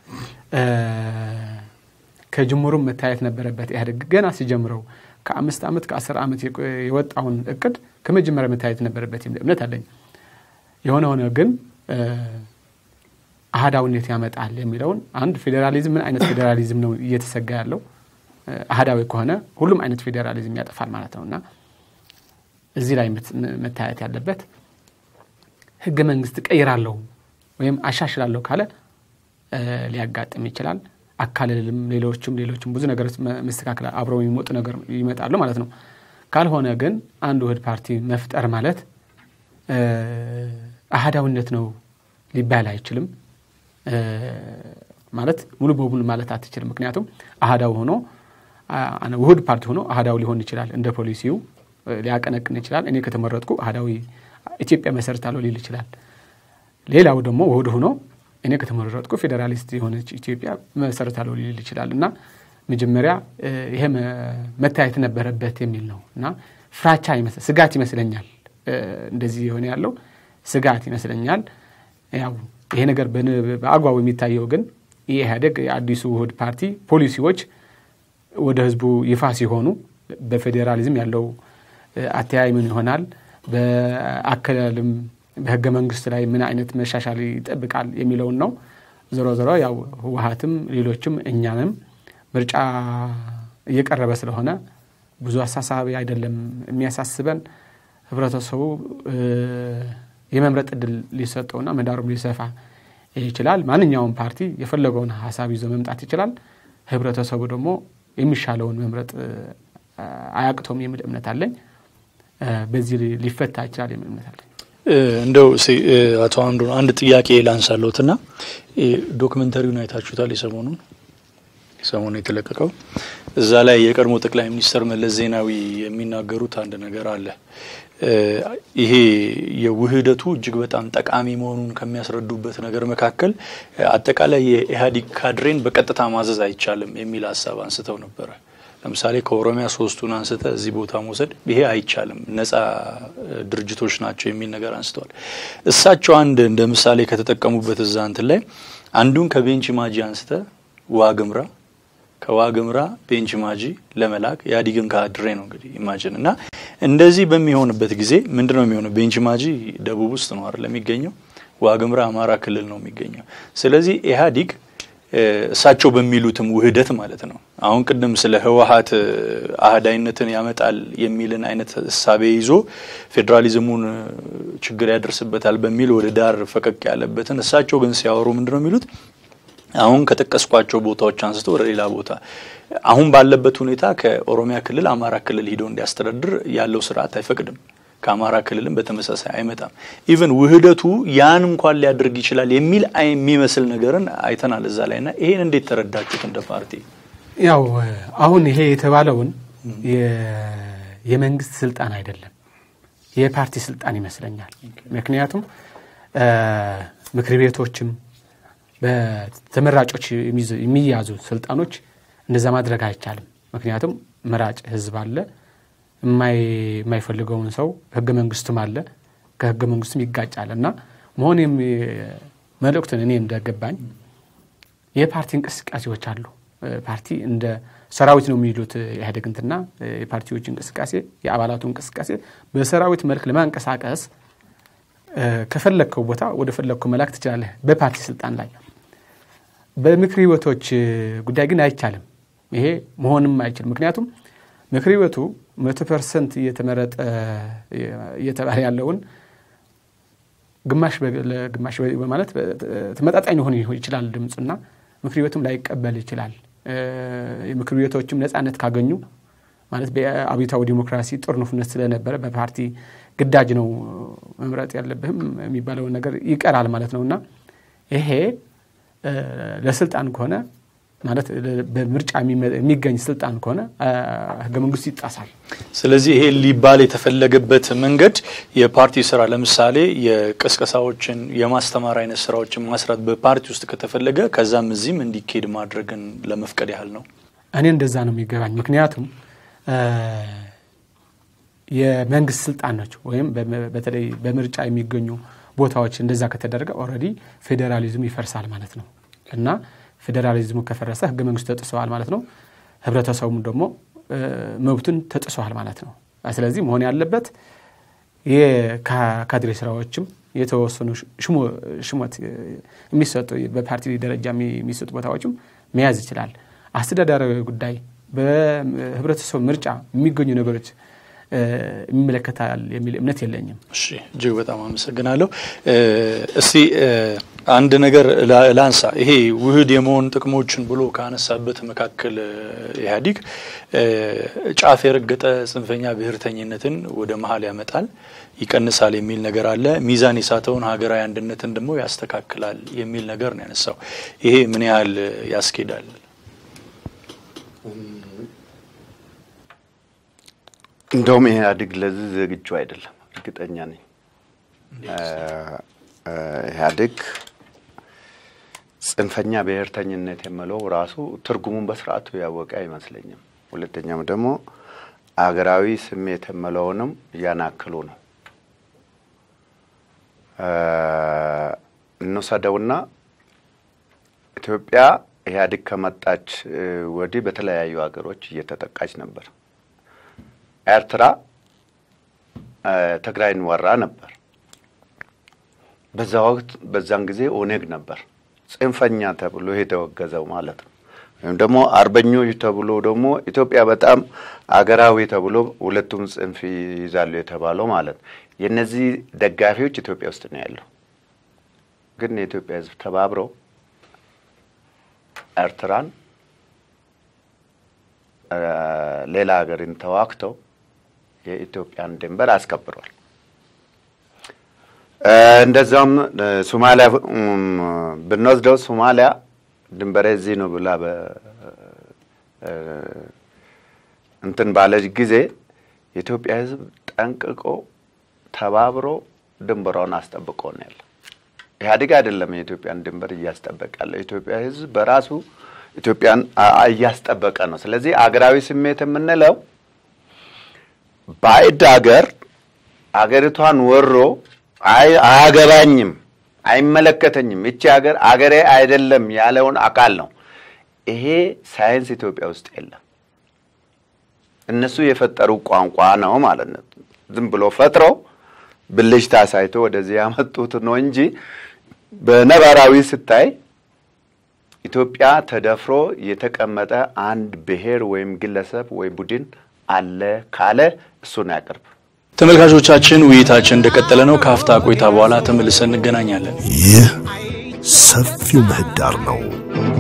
S4: ከጅምሩም መታየት ነበረበት። ኢህአዴግ ገና ሲጀምረው ከአምስት ዓመት ከአስር ዓመት የወጣውን እቅድ ከመጀመሪያ መታየት ነበረበት የሚል እምነት አለኝ። የሆነ ሆነ ግን አህዳዊነት ያመጣል የሚለውን አንድ ፌዴራሊዝም ምን አይነት ፌዴራሊዝም ነው እየተሰጋ ያለው? አህዳዊ ከሆነ ሁሉም አይነት ፌዴራሊዝም ያጠፋል ማለት ነው እና እዚህ ላይ መታየት ያለበት ህገ መንግስት ቀይራለሁ ወይም አሻሽላለሁ ካለ ሊያጋጥም ይችላል። አካልልም ሌሎችም ሌሎችም ብዙ ነገሮች መስተካከል አብረው የሚመጡ ነገር ይመጣሉ ማለት ነው። ካልሆነ ግን አንድ ውህድ ፓርቲ መፍጠር ማለት አህዳዊነት ነው ሊባል አይችልም። ማለት ሙሉ በሙሉ ማለት አትችልም። ምክንያቱም አህዳዊ ሆኖ ውህድ ፓርቲ ሆኖ አህዳዊ ሊሆን ይችላል። እንደ ፖሊሲው ሊያቀነቅን ይችላል። እኔ ከተመረጥኩ አህዳዊ ኢትዮጵያ መሰረታለሁ ሊል ይችላል። ሌላው ደግሞ ውህድ ሆኖ እኔ ከተመረጥኩ ፌዴራሊስት የሆነች ኢትዮጵያ መሰረታለሁ ሊል ይችላል እና መጀመሪያ ይሄ መታየት ነበረበት የሚል ነው እና ፍራቻ ስጋት ይመስለኛል። እንደዚህ የሆነ ያለው ስጋት ይመስለኛል። ያው ይሄ ነገር በአግባቡ የሚታየው ግን የኢህአዴግ የአዲሱ ውህድ ፓርቲ ፖሊሲዎች ወደ ህዝቡ ይፋ ሲሆኑ በፌዴራሊዝም ያለው አተያይ ምን ይሆናል፣ በአከላልም በህገ መንግስት ላይ ምን አይነት መሻሻል ይጠብቃል የሚለውን ነው። ዞሮ ዞሮ ያው ህወሀትም ሌሎችም እኛንም ምርጫ እየቀረበ ስለሆነ ብዙ አሳሳቢ አይደለም የሚያሳስበን ህብረተሰቡ የመምረጥ እድል ሊሰጠውና ምህዳሩም ሊሰፋ ይችላል። ማንኛውም ፓርቲ የፈለገውን ሀሳብ ይዞ መምጣት ይችላል። ህብረተሰቡ ደግሞ የሚሻለውን መምረጥ አያቅቶም የሚል እምነት አለኝ። በዚህ ሊፈታ ይችላል የሚል እምነት አለኝ።
S3: እንደው አቶ አምዶ አንድ ጥያቄ ላንሳለሁትና ዶክመንተሪውን አይታችሁታል? የሰሞኑን ሰሞኑ የተለቀቀው እዛ ላይ የቀድሞ ጠቅላይ ሚኒስትር መለስ ዜናዊ የሚናገሩት አንድ ነገር አለ። ይሄ የውህደቱ እጅግ በጣም ጠቃሚ መሆኑን ከሚያስረዱበት ነገር መካከል አጠቃላይ የኢህአዴግ ካድሬን በቀጥታ ማዘዝ አይቻልም የሚል ሀሳብ አንስተው ነበረ። ለምሳሌ ከኦሮሚያ ሶስቱን አንስተ እዚህ ቦታ መውሰድ ይሄ አይቻልም፣ ነጻ ድርጅቶች ናቸው የሚል ነገር አንስተዋል። እሳቸው አንድ እንደ ምሳሌ ከተጠቀሙበት እዛ እንትን ላይ አንዱን ከቤንች ማጂ አንስተ ዋግምራ ከዋግምራ ቤንች ማጂ ለመላክ ኢህአዴግን ካድሬ ነው እንግዲህ ኢማጅን እና እንደዚህ በሚሆንበት ጊዜ ምንድን ነው የሚሆነው? ቤንች ማጂ ደቡብ ውስጥ ነው አይደል የሚገኘው፣ ዋግምራ አማራ ክልል ነው የሚገኘው። ስለዚህ ኢህአዴግ እሳቸው በሚሉትም ውህደት ማለት ነው። አሁን ቅድም ስለ ህወሀት አህዳይነትን ያመጣል የሚልን አይነት እሳቤ ይዞ ፌዴራሊዝሙን ችግር ያደርስበታል በሚል ወደ ዳር ፈቀቅ ያለበትን እሳቸው ግን ሲያወሩ ምንድን ነው የሚሉት አሁን ከጠቀስኳቸው ቦታዎች አንስቶ ወደ ሌላ ቦታ አሁን ባለበት ሁኔታ ከኦሮሚያ ክልል አማራ ክልል ሂዶ እንዲያስተዳድር ያለው ስርዓት አይፈቅድም። ከአማራ ክልልም በተመሳሳይ አይመጣም። ኢቨን ውህደቱ ያን እንኳን ሊያደርግ ይችላል የሚል የሚመስል ነገርን አይተናል እዛ ላይ ና ይሄን እንዴት ተረዳችሁት እንደ ፓርቲ?
S4: ያው አሁን ይሄ የተባለውን የመንግስት ስልጣን አይደለም የፓርቲ ስልጣን ይመስለኛል። ምክንያቱም ምክር ቤቶችም በተመራጮች የሚያዙ ስልጣኖች እንደዛ ማድረግ አይቻልም። ምክንያቱም መራጭ ህዝብ አለ፣ የማይፈልገውን ሰው ህገ መንግስቱም አለ፣ ከህገ መንግስቱም ይጋጫል እና መሆን መልእክቱን እኔ እንደገባኝ የፓርቲ እንቅስቃሴዎች አሉ። ፓርቲ እንደ ሰራዊት ነው የሚሉት ኢህአዴግ እንትና የፓርቲዎች እንቅስቃሴ የአባላቱ እንቅስቃሴ በሰራዊት መልክ ለማንቀሳቀስ ከፈለግከው ቦታ ወደ ፈለግከው መላክ ትችላለህ በፓርቲ ስልጣን ላይ። በምክር ቤቶች ጉዳይ ግን አይቻልም። ይሄ መሆንም አይችልም። ምክንያቱም ምክር ቤቱ መቶ ፐርሰንት እየተመረጠ እየተባለ ያለውን ግማሽ ለግማሽ በማለት ተመጣጣኝ ሊሆን ይችላል ድምፁና ምክር ቤቱም ላይቀበል ይችላል። የምክር ቤቶችም ነፃነት ካገኙ ማለት በአብዮታዊ ዲሞክራሲ ጦርነቱነት ስለነበረ በፓርቲ ግዳጅ ነው መምረጥ ያለብህም የሚባለውን ነገር ይቀራል ማለት ነው እና ይሄ ለስልጣን ከሆነ ማለት በምርጫ የሚገኝ ስልጣን ከሆነ ህገ መንግስቱ ይጣሳል።
S3: ስለዚህ ይሄ ሊባል የተፈለገበት መንገድ የፓርቲ ስራ ለምሳሌ የቅስቀሳዎችን የማስተማር አይነት ስራዎችን ማስራት በፓርቲ ውስጥ ከተፈለገ ከዛም እዚህም እንዲካሄድ ማድረግን ለመፍቀድ ያህል ነው።
S4: እኔ እንደዛ ነው የሚገባኝ። ምክንያቱም የመንግስት ስልጣኖች ወይም በተለይ በምርጫ የሚገኙ ቦታዎች እንደዛ ከተደረገ ኦልሬዲ ፌዴራሊዝሙ ይፈርሳል ማለት ነው እና ፌዴራሊዝሙ ከፈረሰ ህገ መንግስቱ ተጥሰዋል ማለት ነው። ህብረተሰቡም ደግሞ መብቱን ተጥሰዋል ማለት ነው። ስለዚህ መሆን ያለበት የካድሬ ስራዎችም የተወሰኑ ሽሞት የሚሰጡ በፓርቲ ደረጃ የሚሰጡ ቦታዎችም መያዝ ይችላል። አስተዳደራዊ ጉዳይ በህብረተሰቡ ምርጫ የሚገኙ ነገሮች ይመለከታል የሚል እምነት የለኝም።
S3: እሺ እጅግ በጣም አመሰግናለሁ። እስቲ አንድ ነገር ላንሳ። ይሄ ውህድ የመሆን ጥቅሞችን ብሎ ካነሳበት መካከል ኢህአዲግ ጫፍ የረገጠ ጽንፈኛ ብሔርተኝነትን ወደ መሀል ያመጣል፣ ይቀንሳል የሚል ነገር አለ። ሚዛን የሳተውን ሀገራዊ አንድነትን ደግሞ ያስተካክላል የሚል ነገር ነው ያነሳው። ይሄ ምን ያህል ያስኬዳል?
S5: እንደውም ኢህአዴግ ለዚህ ዝግጁ አይደለም፣ እርግጠኛ ነኝ። ኢህአዴግ ጽንፈኛ ብሔርተኝነት የምለው ራሱ ትርጉሙን በስርዓቱ ያወቀ አይመስለኝም። ሁለተኛም ደግሞ አገራዊ ስሜት የምለውንም እያናክሉ ነው። እንውሰደውና ኢትዮጵያ ኢህአዴግ ከመጣች ወዲህ በተለያዩ ሀገሮች እየተጠቃች ነበር። ኤርትራ ትግራይን ወራ ነበር። በዛ ወቅት በዛን ጊዜ ኦኔግ ነበር ጽንፈኛ ተብሎ የተወገዘው ማለት ነው። ወይም ደግሞ አርበኞች ተብሎ ደግሞ ኢትዮጵያ በጣም አገራዊ ተብሎ ሁለቱም ጽንፍ ይይዛሉ የተባለው ማለት ነው። የእነዚህ ደጋፊዎች ኢትዮጵያ ውስጥ ነው ያለው። ግን የኢትዮጵያ ሕዝብ ተባብረው ኤርትራን ሌላ ሀገርን ተዋግተው የኢትዮጵያን ድንበር አስከብሯል። እንደዛም ሶማሊያ ብንወስደው ሶማሊያ ድንበሬ እዚህ ነው ብላ እንትን ባለች ጊዜ የኢትዮጵያ ሕዝብ ጠንቅቆ ተባብሮ ድንበሯን አስጠብቆ ነው ያለ። ኢህአዴግ አይደለም የኢትዮጵያን ድንበር እያስጠበቀ ያለው። የኢትዮጵያ ሕዝብ በራሱ ኢትዮጵያን አ- እያስጠበቀ ነው። ስለዚህ አገራዊ ስሜት የምንለው ባዕድ አገር አገሪቷን ወሮ አይ አያገባኝም፣ አይመለከተኝም፣ ይቺ ሀገር አገሬ አይደለም ያለውን አካል ነው። ይሄ ሳይንስ ኢትዮጵያ ውስጥ የለም። እነሱ የፈጠሩ ቋንቋ ነው ማለት ነው። ዝም ብሎ ፈጥረው ብልሽታ ሳይቶ ወደዚህ ያመጡት ነው እንጂ በነባራዊ ስታይ ኢትዮጵያ ተደፍሮ የተቀመጠ አንድ ብሔር ወይም ግለሰብ ወይ ቡድን አለ ካለ እሱን ያቅርብ።
S3: ተመልካቾቻችን ውይይታችን እንደቀጠለ ነው። ከአፍታ ቆይታ በኋላ ተመልሰን እንገናኛለን።
S2: ይህ ሰፊው ምህዳር ነው።